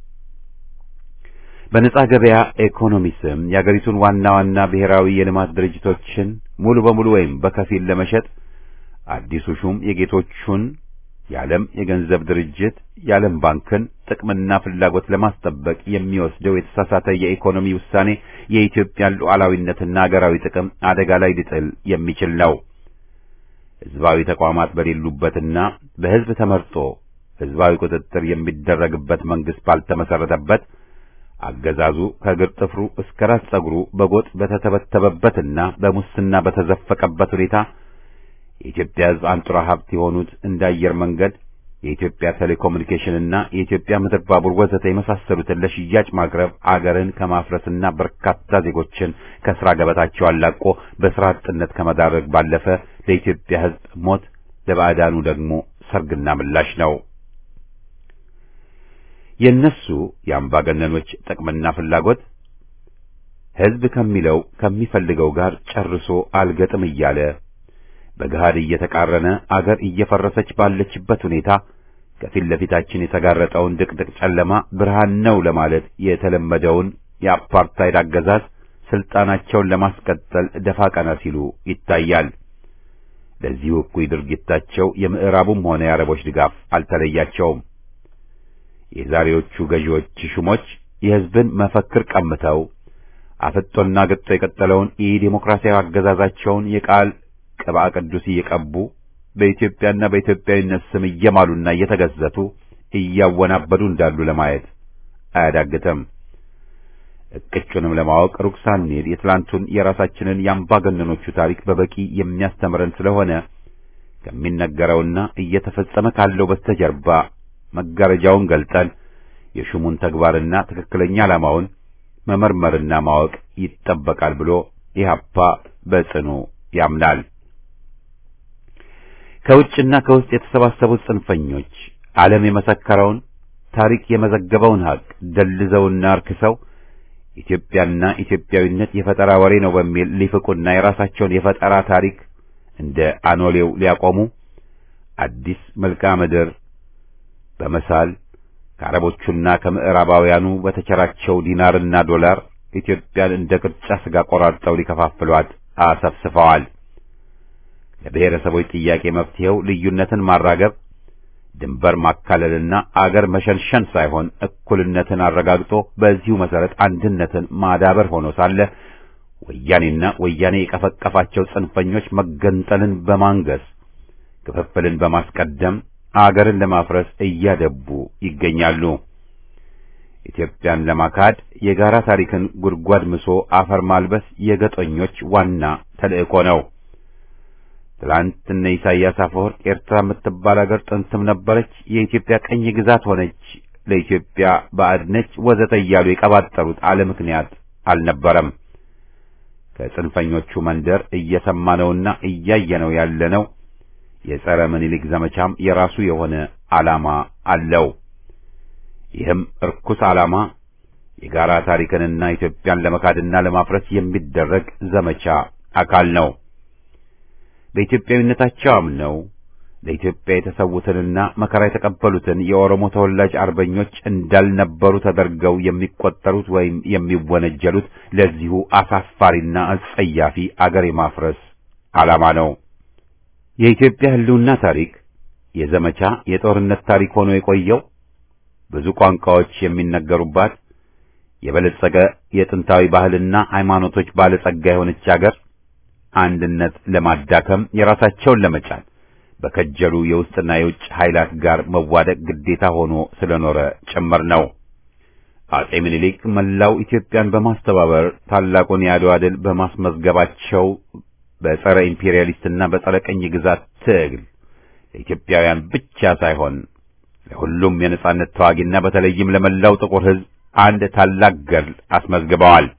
በነጻ ገበያ ኢኮኖሚ ስም የአገሪቱን ዋና ዋና ብሔራዊ የልማት ድርጅቶችን ሙሉ በሙሉ ወይም በከፊል ለመሸጥ አዲሱ ሹም የጌቶቹን የዓለም የገንዘብ ድርጅት የዓለም ባንክን ጥቅምና ፍላጎት ለማስጠበቅ የሚወስደው የተሳሳተ የኢኮኖሚ ውሳኔ የኢትዮጵያን ሉዓላዊነትና አገራዊ ጥቅም አደጋ ላይ ሊጥል የሚችል ነው። ሕዝባዊ ተቋማት በሌሉበትና በሕዝብ ተመርጦ ሕዝባዊ ቁጥጥር የሚደረግበት መንግስት ባልተመሰረተበት አገዛዙ ከእግር ጥፍሩ እስከ ራስ ጸጉሩ በጎጥ በተተበተበበትና በሙስና በተዘፈቀበት ሁኔታ የኢትዮጵያ ሕዝብ አንጡራ ሀብት የሆኑት እንደ አየር መንገድ፣ የኢትዮጵያ ቴሌኮሙኒኬሽንና የኢትዮጵያ ምድር ባቡር ወዘተ የመሳሰሉትን ለሽያጭ ማቅረብ አገርን ከማፍረስና በርካታ ዜጎችን ከስራ ገበታቸው አላቆ በስራ አጥነት ከመዳረግ ባለፈ ለኢትዮጵያ ሕዝብ ሞት፣ ለባዕዳኑ ደግሞ ሰርግና ምላሽ ነው። የእነሱ የአምባገነኖች ጥቅምና ፍላጎት ሕዝብ ከሚለው ከሚፈልገው ጋር ጨርሶ አልገጥም እያለ በገሃድ እየተቃረነ አገር እየፈረሰች ባለችበት ሁኔታ ከፊት ለፊታችን የተጋረጠውን ድቅድቅ ጨለማ ብርሃን ነው ለማለት የተለመደውን የአፓርታይድ አገዛዝ ስልጣናቸውን ለማስቀጠል ደፋ ቀና ሲሉ ይታያል። ለዚሁ እኩይ ድርጊታቸው የምዕራቡም ሆነ የአረቦች ድጋፍ አልተለያቸውም። የዛሬዎቹ ገዢዎች ሹሞች የሕዝብን መፈክር ቀምተው አፍጦና ገጦ የቀጠለውን የዲሞክራሲያዊ አገዛዛቸውን የቃል ቅብአ ቅዱስ እየቀቡ በኢትዮጵያና በኢትዮጵያዊነት ስም እየማሉና እየተገዘቱ እያወናበዱ እንዳሉ ለማየት አያዳግትም። እቅጩንም ለማወቅ ሩቅ ሳንሄድ የትላንቱን የራሳችንን የአምባገነኖቹ ታሪክ በበቂ የሚያስተምረን ስለሆነ ከሚነገረውና እየተፈጸመ ካለው በስተጀርባ መጋረጃውን ገልጠን የሹሙን ተግባርና ትክክለኛ ዓላማውን መመርመርና ማወቅ ይጠበቃል ብሎ ኢህአፓ በጽኑ ያምናል። ከውጭና ከውስጥ የተሰባሰቡት ጽንፈኞች ዓለም የመሰከረውን ታሪክ የመዘገበውን ሀቅ ደልዘውና አርክሰው ኢትዮጵያና ኢትዮጵያዊነት የፈጠራ ወሬ ነው በሚል ሊፍቁና የራሳቸውን የፈጠራ ታሪክ እንደ አኖሌው ሊያቆሙ አዲስ መልክዓ ምድር በመሳል ከአረቦቹና ከምዕራባውያኑ በተቸራቸው ዲናርና ዶላር ኢትዮጵያን እንደ ቅርጫ ስጋ ቆራርጠው ሊከፋፍሏት አሰፍስፈዋል። ለብሔረሰቦች ጥያቄ መፍትሄው ልዩነትን ማራገብ፣ ድንበር ማካለልና አገር መሸንሸን ሳይሆን እኩልነትን አረጋግጦ በዚሁ መሰረት አንድነትን ማዳበር ሆኖ ሳለ ወያኔና ወያኔ የቀፈቀፋቸው ጽንፈኞች መገንጠልን በማንገስ ክፍፍልን በማስቀደም አገርን ለማፍረስ እያደቡ ይገኛሉ። ኢትዮጵያን ለማካድ የጋራ ታሪክን ጉድጓድ ምሶ አፈር ማልበስ የገጦኞች ዋና ተልእኮ ነው። ትላንት እነ ኢሳያስ አፈወርቅ ኤርትራ የምትባል አገር ጥንትም ነበረች፣ የኢትዮጵያ ቀኝ ግዛት ሆነች፣ ለኢትዮጵያ ባዕድ ነች፣ ወዘተ እያሉ የቀባጠሩት አለ ምክንያት አልነበረም። ከጽንፈኞቹ መንደር እየሰማነውና እያየነው ያለነው የጸረ ምኒልክ ዘመቻም የራሱ የሆነ ዓላማ አለው። ይህም እርኩስ ዓላማ የጋራ ታሪክንና ኢትዮጵያን ለመካድና ለማፍረስ የሚደረግ ዘመቻ አካል ነው። በኢትዮጵያዊነታቸው አምነው ለኢትዮጵያ የተሰዉትንና መከራ የተቀበሉትን የኦሮሞ ተወላጅ አርበኞች እንዳልነበሩ ተደርገው የሚቆጠሩት ወይም የሚወነጀሉት ለዚሁ አሳፋሪና አጸያፊ አገር የማፍረስ ዓላማ ነው። የኢትዮጵያ ሕልውና ታሪክ የዘመቻ የጦርነት ታሪክ ሆኖ የቆየው ብዙ ቋንቋዎች የሚነገሩባት የበለጸገ የጥንታዊ ባህልና ሃይማኖቶች ባለጸጋ የሆነች አገር አንድነት ለማዳከም የራሳቸውን ለመጫን በከጀሉ የውስጥና የውጭ ኃይላት ጋር መዋደቅ ግዴታ ሆኖ ስለኖረ ጭምር ነው። አጼ ምኒልክ መላው ኢትዮጵያን በማስተባበር ታላቁን የአድዋ ድል በማስመዝገባቸው በጸረ ኢምፔሪያሊስትና በጸረ ቅኝ ግዛት ትግል ለኢትዮጵያውያን ብቻ ሳይሆን ለሁሉም የነጻነት ተዋጊና በተለይም ለመላው ጥቁር ሕዝብ አንድ ታላቅ ገድል አስመዝግበዋል።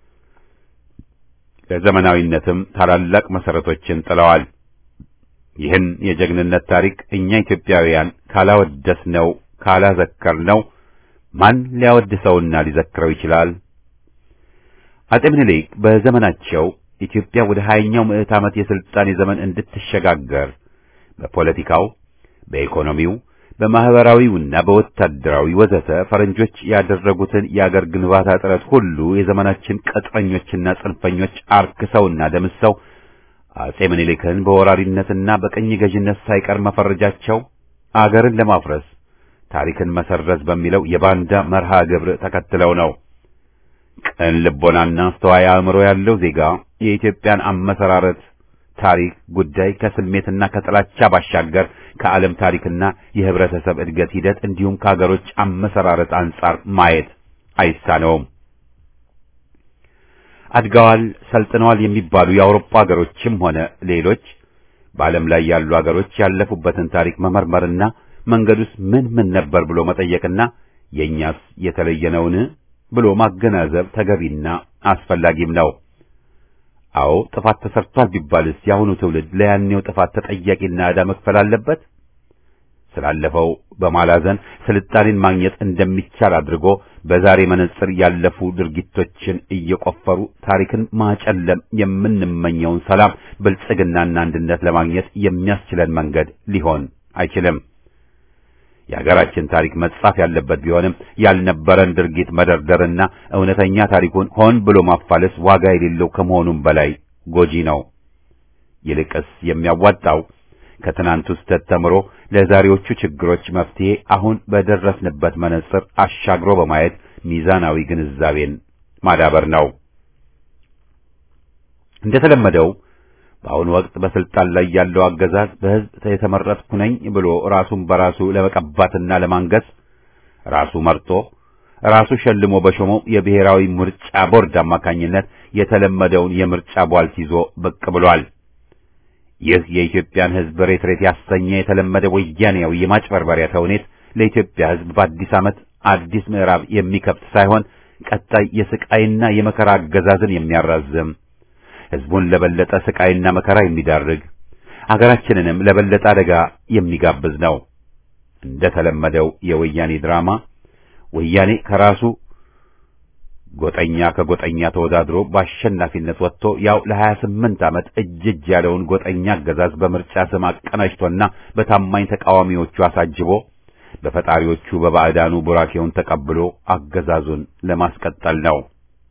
ለዘመናዊነትም ታላላቅ መሰረቶችን ጥለዋል። ይህን የጀግንነት ታሪክ እኛ ኢትዮጵያውያን ካላወደስነው ካላዘከርነው ማን ሊያወድሰውና ሊዘክረው ይችላል? አጤ ምኒልክ በዘመናቸው ኢትዮጵያ ወደ ሀያኛው ምዕት ዓመት የሥልጣኔ ዘመን እንድትሸጋገር በፖለቲካው፣ በኢኮኖሚው፣ በማህበራዊውና በወታደራዊ ወዘተ ፈረንጆች ያደረጉትን የአገር ግንባታ ጥረት ሁሉ የዘመናችን ቅጥረኞችና ጽንፈኞች አርክሰውና ደምሰው አጼ ምኒልክን በወራሪነትና በቅኝ ገዥነት ሳይቀር መፈረጃቸው አገርን ለማፍረስ ታሪክን መሰረዝ በሚለው የባንዳ መርሃ ግብር ተከትለው ነው። ቅን ልቦናና አስተዋይ አእምሮ ያለው ዜጋ የኢትዮጵያን አመሰራረት ታሪክ ጉዳይ ከስሜትና ከጥላቻ ባሻገር ከዓለም ታሪክና የህብረተሰብ እድገት ሂደት እንዲሁም ከሀገሮች አመሰራረት አንጻር ማየት አይሳነውም። አድገዋል፣ ሰልጥነዋል የሚባሉ የአውሮፓ ሀገሮችም ሆነ ሌሎች በዓለም ላይ ያሉ ሀገሮች ያለፉበትን ታሪክ መመርመርና መንገዱስ ምን ምን ነበር ብሎ መጠየቅና የእኛስ የተለየ ነውን ብሎ ማገናዘብ ተገቢና አስፈላጊም ነው። አዎ ጥፋት ተሰርቷል ቢባልስ የአሁኑ ትውልድ ለያኔው ጥፋት ተጠያቂና ዕዳ መክፈል አለበት? ስላለፈው በማላዘን ስልጣኔን ማግኘት እንደሚቻል አድርጎ በዛሬ መነጽር ያለፉ ድርጊቶችን እየቆፈሩ ታሪክን ማጨለም የምንመኘውን ሰላም፣ ብልጽግናና አንድነት ለማግኘት የሚያስችለን መንገድ ሊሆን አይችልም። የሀገራችን ታሪክ መጻፍ ያለበት ቢሆንም ያልነበረን ድርጊት መደርደርና እውነተኛ ታሪኩን ሆን ብሎ ማፋለስ ዋጋ የሌለው ከመሆኑም በላይ ጎጂ ነው። ይልቅስ የሚያዋጣው ከትናንቱ ስህተት ተምሮ ለዛሬዎቹ ችግሮች መፍትሄ አሁን በደረስንበት መነጽር አሻግሮ በማየት ሚዛናዊ ግንዛቤን ማዳበር ነው። እንደተለመደው በአሁኑ ወቅት በስልጣን ላይ ያለው አገዛዝ በሕዝብ የተመረጥኩ ነኝ ብሎ ራሱን በራሱ ለመቀባትና ለማንገስ ራሱ መርጦ ራሱ ሸልሞ በሾመው የብሔራዊ ምርጫ ቦርድ አማካኝነት የተለመደውን የምርጫ ቧልት ይዞ ብቅ ብሏል። ይህ የኢትዮጵያን ሕዝብ ሬት ሬት ያሰኘ የተለመደ ወያኔያዊ የማጭበርበሪያ ተውኔት ለኢትዮጵያ ሕዝብ በአዲስ ዓመት አዲስ ምዕራፍ የሚከፍት ሳይሆን ቀጣይ የስቃይና የመከራ አገዛዝን የሚያራዝም ሕዝቡን ለበለጠ ስቃይና መከራ የሚዳርግ አገራችንንም ለበለጠ አደጋ የሚጋብዝ ነው። እንደ ተለመደው የወያኔ ድራማ ወያኔ ከራሱ ጎጠኛ ከጎጠኛ ተወዳድሮ በአሸናፊነት ወጥቶ ያው ለሀያ ስምንት ዓመት እጅ እጅ ያለውን ጎጠኛ አገዛዝ በምርጫ ስም አቀናጅቶና በታማኝ ተቃዋሚዎቹ አሳጅቦ በፈጣሪዎቹ በባዕዳኑ ቡራኬውን ተቀብሎ አገዛዙን ለማስቀጠል ነው።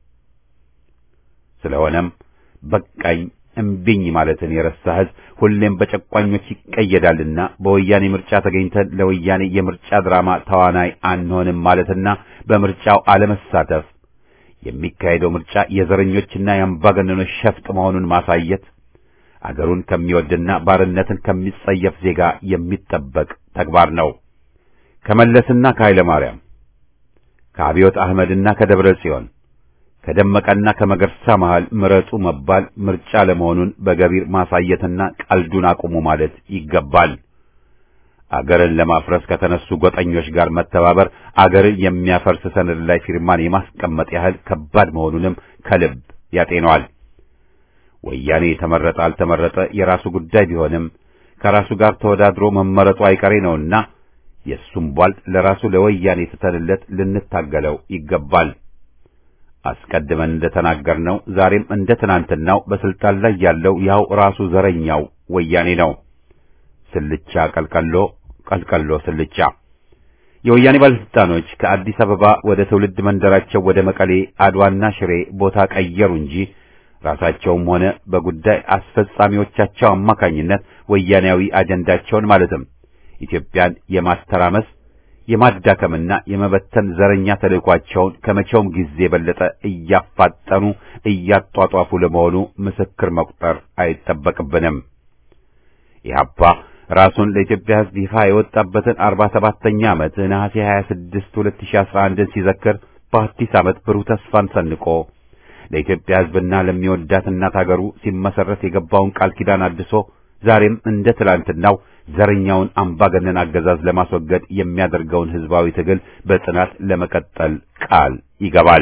ስለሆነም በቃኝ እምቢኝ ማለትን የረሳ ሕዝብ ሁሌም በጨቋኞች ይቀየዳልና በወያኔ ምርጫ ተገኝተን ለወያኔ የምርጫ ድራማ ተዋናይ አንሆንም ማለትና በምርጫው አለመሳተፍ የሚካሄደው ምርጫ የዘረኞችና የአምባገነኖች ሸፍጥ መሆኑን ማሳየት አገሩን ከሚወድና ባርነትን ከሚጸየፍ ዜጋ የሚጠበቅ ተግባር ነው። ከመለስና ከኃይለ ማርያም ከአብዮት አህመድና ከደብረ ጽዮን ከደመቀና ከመገርሳ መሃል ምረጡ መባል ምርጫ ለመሆኑን በገቢር ማሳየትና ቀልዱን አቁሙ ማለት ይገባል። አገርን ለማፍረስ ከተነሱ ጎጠኞች ጋር መተባበር አገርን የሚያፈርስ ሰነድ ላይ ፊርማን የማስቀመጥ ያህል ከባድ መሆኑንም ከልብ ያጤነዋል። ወያኔ የተመረጠ አልተመረጠ የራሱ ጉዳይ ቢሆንም ከራሱ ጋር ተወዳድሮ መመረጡ አይቀሬ ነውና የእሱም ቧልጥ ለራሱ ለወያኔ ትተንለት ልንታገለው ይገባል። አስቀድመን እንደተናገርነው ዛሬም እንደ ትናንትናው በስልጣን ላይ ያለው ያው ራሱ ዘረኛው ወያኔ ነው። ስልቻ ቀልቀሎ፣ ቀልቀሎ ስልቻ። የወያኔ ባለስልጣኖች ከአዲስ አበባ ወደ ትውልድ መንደራቸው ወደ መቀሌ፣ አድዋና ሽሬ ቦታ ቀየሩ እንጂ ራሳቸውም ሆነ በጉዳይ አስፈጻሚዎቻቸው አማካኝነት ወያኔያዊ አጀንዳቸውን ማለትም ኢትዮጵያን የማስተራመስ የማዳከምና የመበተን ዘረኛ ተልዕኳቸውን ከመቼውም ጊዜ የበለጠ እያፋጠኑ እያጧጧፉ ለመሆኑ ምስክር መቁጠር አይጠበቅብንም። ኢህአፓ ራሱን ለኢትዮጵያ ሕዝብ ይፋ የወጣበትን አርባ ሰባተኛ ዓመት ነሐሴ 26 2011 ሲዘክር በአዲስ ዓመት ብሩህ ተስፋን ሰንቆ ለኢትዮጵያ ሕዝብና ለሚወዳት እናት አገሩ ሲመሰረት የገባውን ቃል ኪዳን አድሶ ዛሬም እንደ ትላንትናው ዘረኛውን አምባገነን አገዛዝ ለማስወገድ የሚያደርገውን ሕዝባዊ ትግል በጽናት ለመቀጠል ቃል ይገባል።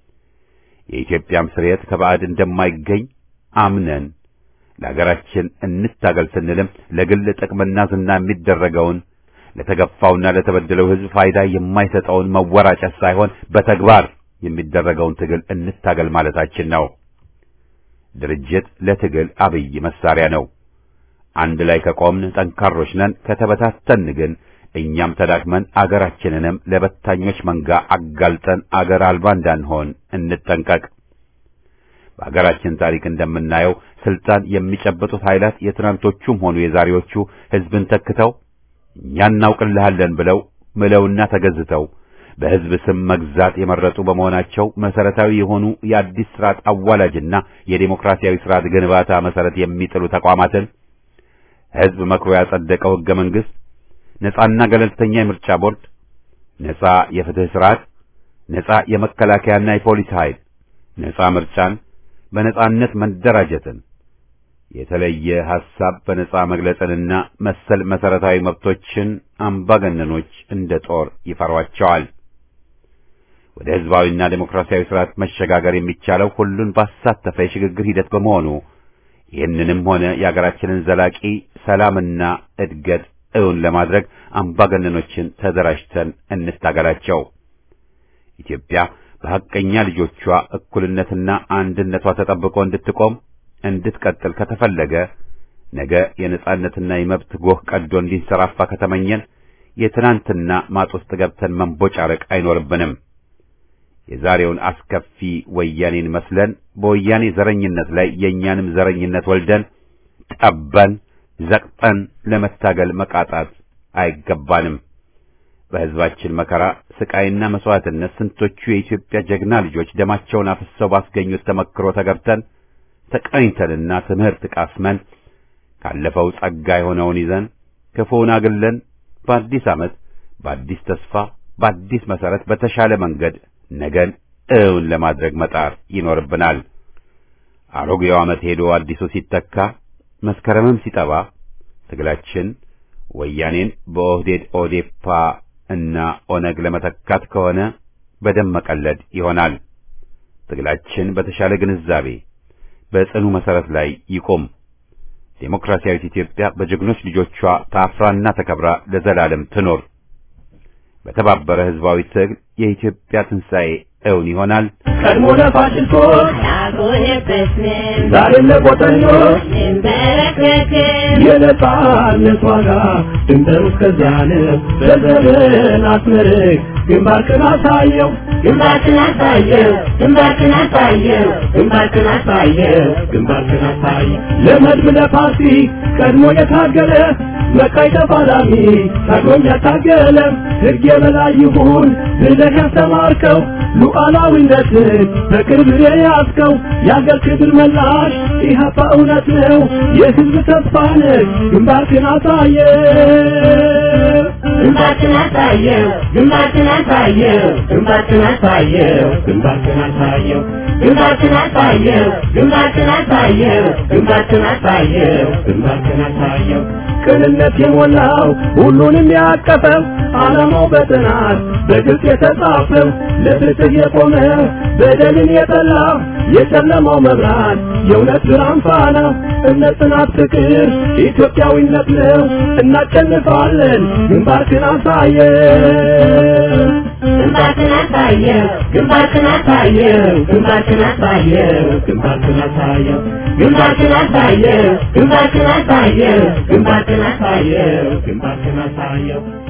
የኢትዮጵያም ስርየት ከባዕድ እንደማይገኝ አምነን ለሀገራችን እንታገል ስንልም ለግል ጥቅምና ዝና የሚደረገውን ለተገፋውና ለተበደለው ሕዝብ ፋይዳ የማይሰጠውን መወራጨት ሳይሆን በተግባር የሚደረገውን ትግል እንታገል ማለታችን ነው። ድርጅት ለትግል አብይ መሳሪያ ነው። አንድ ላይ ከቆምን ጠንካሮች ነን። ከተበታተን ግን እኛም ተዳክመን አገራችንንም ለበታኞች መንጋ አጋልጠን አገር አልባ እንዳንሆን እንጠንቀቅ። በአገራችን ታሪክ እንደምናየው ስልጣን የሚጨበጡት ኃይላት የትናንቶቹም ሆኑ የዛሬዎቹ ሕዝብን ተክተው እኛ እናውቅልሃለን ብለው ምለውና ተገዝተው በሕዝብ ስም መግዛት የመረጡ በመሆናቸው መሰረታዊ የሆኑ የአዲስ ስርዓት አዋላጅና የዴሞክራሲያዊ ስርዓት ግንባታ መሰረት የሚጥሉ ተቋማትን ሕዝብ መክሮ ያጸደቀው ሕገ መንግሥት፣ ነጻና ገለልተኛ የምርጫ ቦርድ፣ ነጻ የፍትህ ስርዓት፣ ነጻ የመከላከያና የፖሊስ ኃይል፣ ነጻ ምርጫን፣ በነጻነት መደራጀትን፣ የተለየ ሐሳብ በነጻ መግለጽንና መሰል መሰረታዊ መብቶችን አምባገነኖች እንደ ጦር ይፈሯቸዋል። ወደ ሕዝባዊና ዴሞክራሲያዊ ስርዓት መሸጋገር የሚቻለው ሁሉን ባሳተፈ የሽግግር ሂደት በመሆኑ ይህንንም ሆነ የአገራችንን ዘላቂ ሰላምና እድገት እውን ለማድረግ አምባገነኖችን ተደራጅተን እንታገላቸው። ኢትዮጵያ በሐቀኛ ልጆቿ እኩልነትና አንድነቷ ተጠብቆ እንድትቆም እንድትቀጥል ከተፈለገ ነገ የነጻነትና የመብት ጎህ ቀዶ እንዲንሰራፋ ከተመኘን የትናንትና ማጥ ውስጥ ገብተን መንቦጫረቅ አይኖርብንም። የዛሬውን አስከፊ ወያኔን መስለን በወያኔ ዘረኝነት ላይ የእኛንም ዘረኝነት ወልደን ጠበን ዘቅጠን ለመታገል መቃጣት አይገባንም። በሕዝባችን መከራ ስቃይና መስዋዕትነት ስንቶቹ የኢትዮጵያ ጀግና ልጆች ደማቸውን አፍሰው ባስገኙት ተመክሮ ተገብተን ተቀኝተንና ትምህርት ቃስመን ካለፈው ጸጋ የሆነውን ይዘን ክፉውን አግለን በአዲስ ዓመት በአዲስ ተስፋ በአዲስ መሠረት በተሻለ መንገድ ነገን እውን ለማድረግ መጣር ይኖርብናል። አሮጌው ዓመት ሄዶ አዲሱ ሲተካ መስከረምም ሲጠባ ትግላችን ወያኔን በኦህዴድ ኦዴፓ እና ኦነግ ለመተካት ከሆነ በደም መቀለድ ይሆናል። ትግላችን በተሻለ ግንዛቤ በጽኑ መሠረት ላይ ይቆም። ዴሞክራሲያዊት ኢትዮጵያ በጀግኖች ልጆቿ ታፍራና ተከብራ ለዘላለም ትኖር። በተባበረ ሕዝባዊ ትግል የኢትዮጵያ ትንሣኤ እውን ይሆናል። ቀድሞ ለፋሽስቶች አልቆየበትም ዛሬም ለቆጠኞች እንበረከክም የነጻነት ዋጋ ድንበሩ እስከዚያ ነው። በዘመን አስመርቅ ግንባርክን አሳየው ግንባርክን አሳየው ግንባርክን አሳየው ግንባርክን አሳየው ግንባርክን አሳየው ለመድብ ለፓርቲ ቀድሞ የታገለ መቃይ ተፋላሚ ታግሎም ያታገለ ሕግ የበላይ ይሁን ብለህ ያስተማርከው ሉዓላዊነትን በቅርብ የያዝከው የአገር ክብር መላሽ ኢህአፓ እውነት ነው የሕዝብ ተስፋ ነህ ግንባርክን አሳየው ግንባርክን አሳየው ግንባርክን አሳየው ግንባርክን አሳየው ግንባርክን አሳየው ግንባርክን አሳየው ግንባርክን አሳየው ግንባርክን አሳየው ግንባርክን አሳየው ቅንነት የሞላው ሁሉንም ያቀፈው ዓላማው በጥናት በግልጽ የተጻፈው ለፍትህ የቆመ በደልን የጠላ የጨለማው መብራት የእውነት ብርሃን ፋና እምነት፣ ጽናት፣ ፍቅር ኢትዮጵያዊነት ነው። እናሸንፋለን። ግንባርክን አሳየው ግንባርክን አሳየው ግንባርክን አሳየው ግንባርክን አሳየው ግንባርክን አሳየው ግንባርክን አሳየው ግንባርክን አሳየው ግንባርክን አሳየው ግንባርክን አሳየው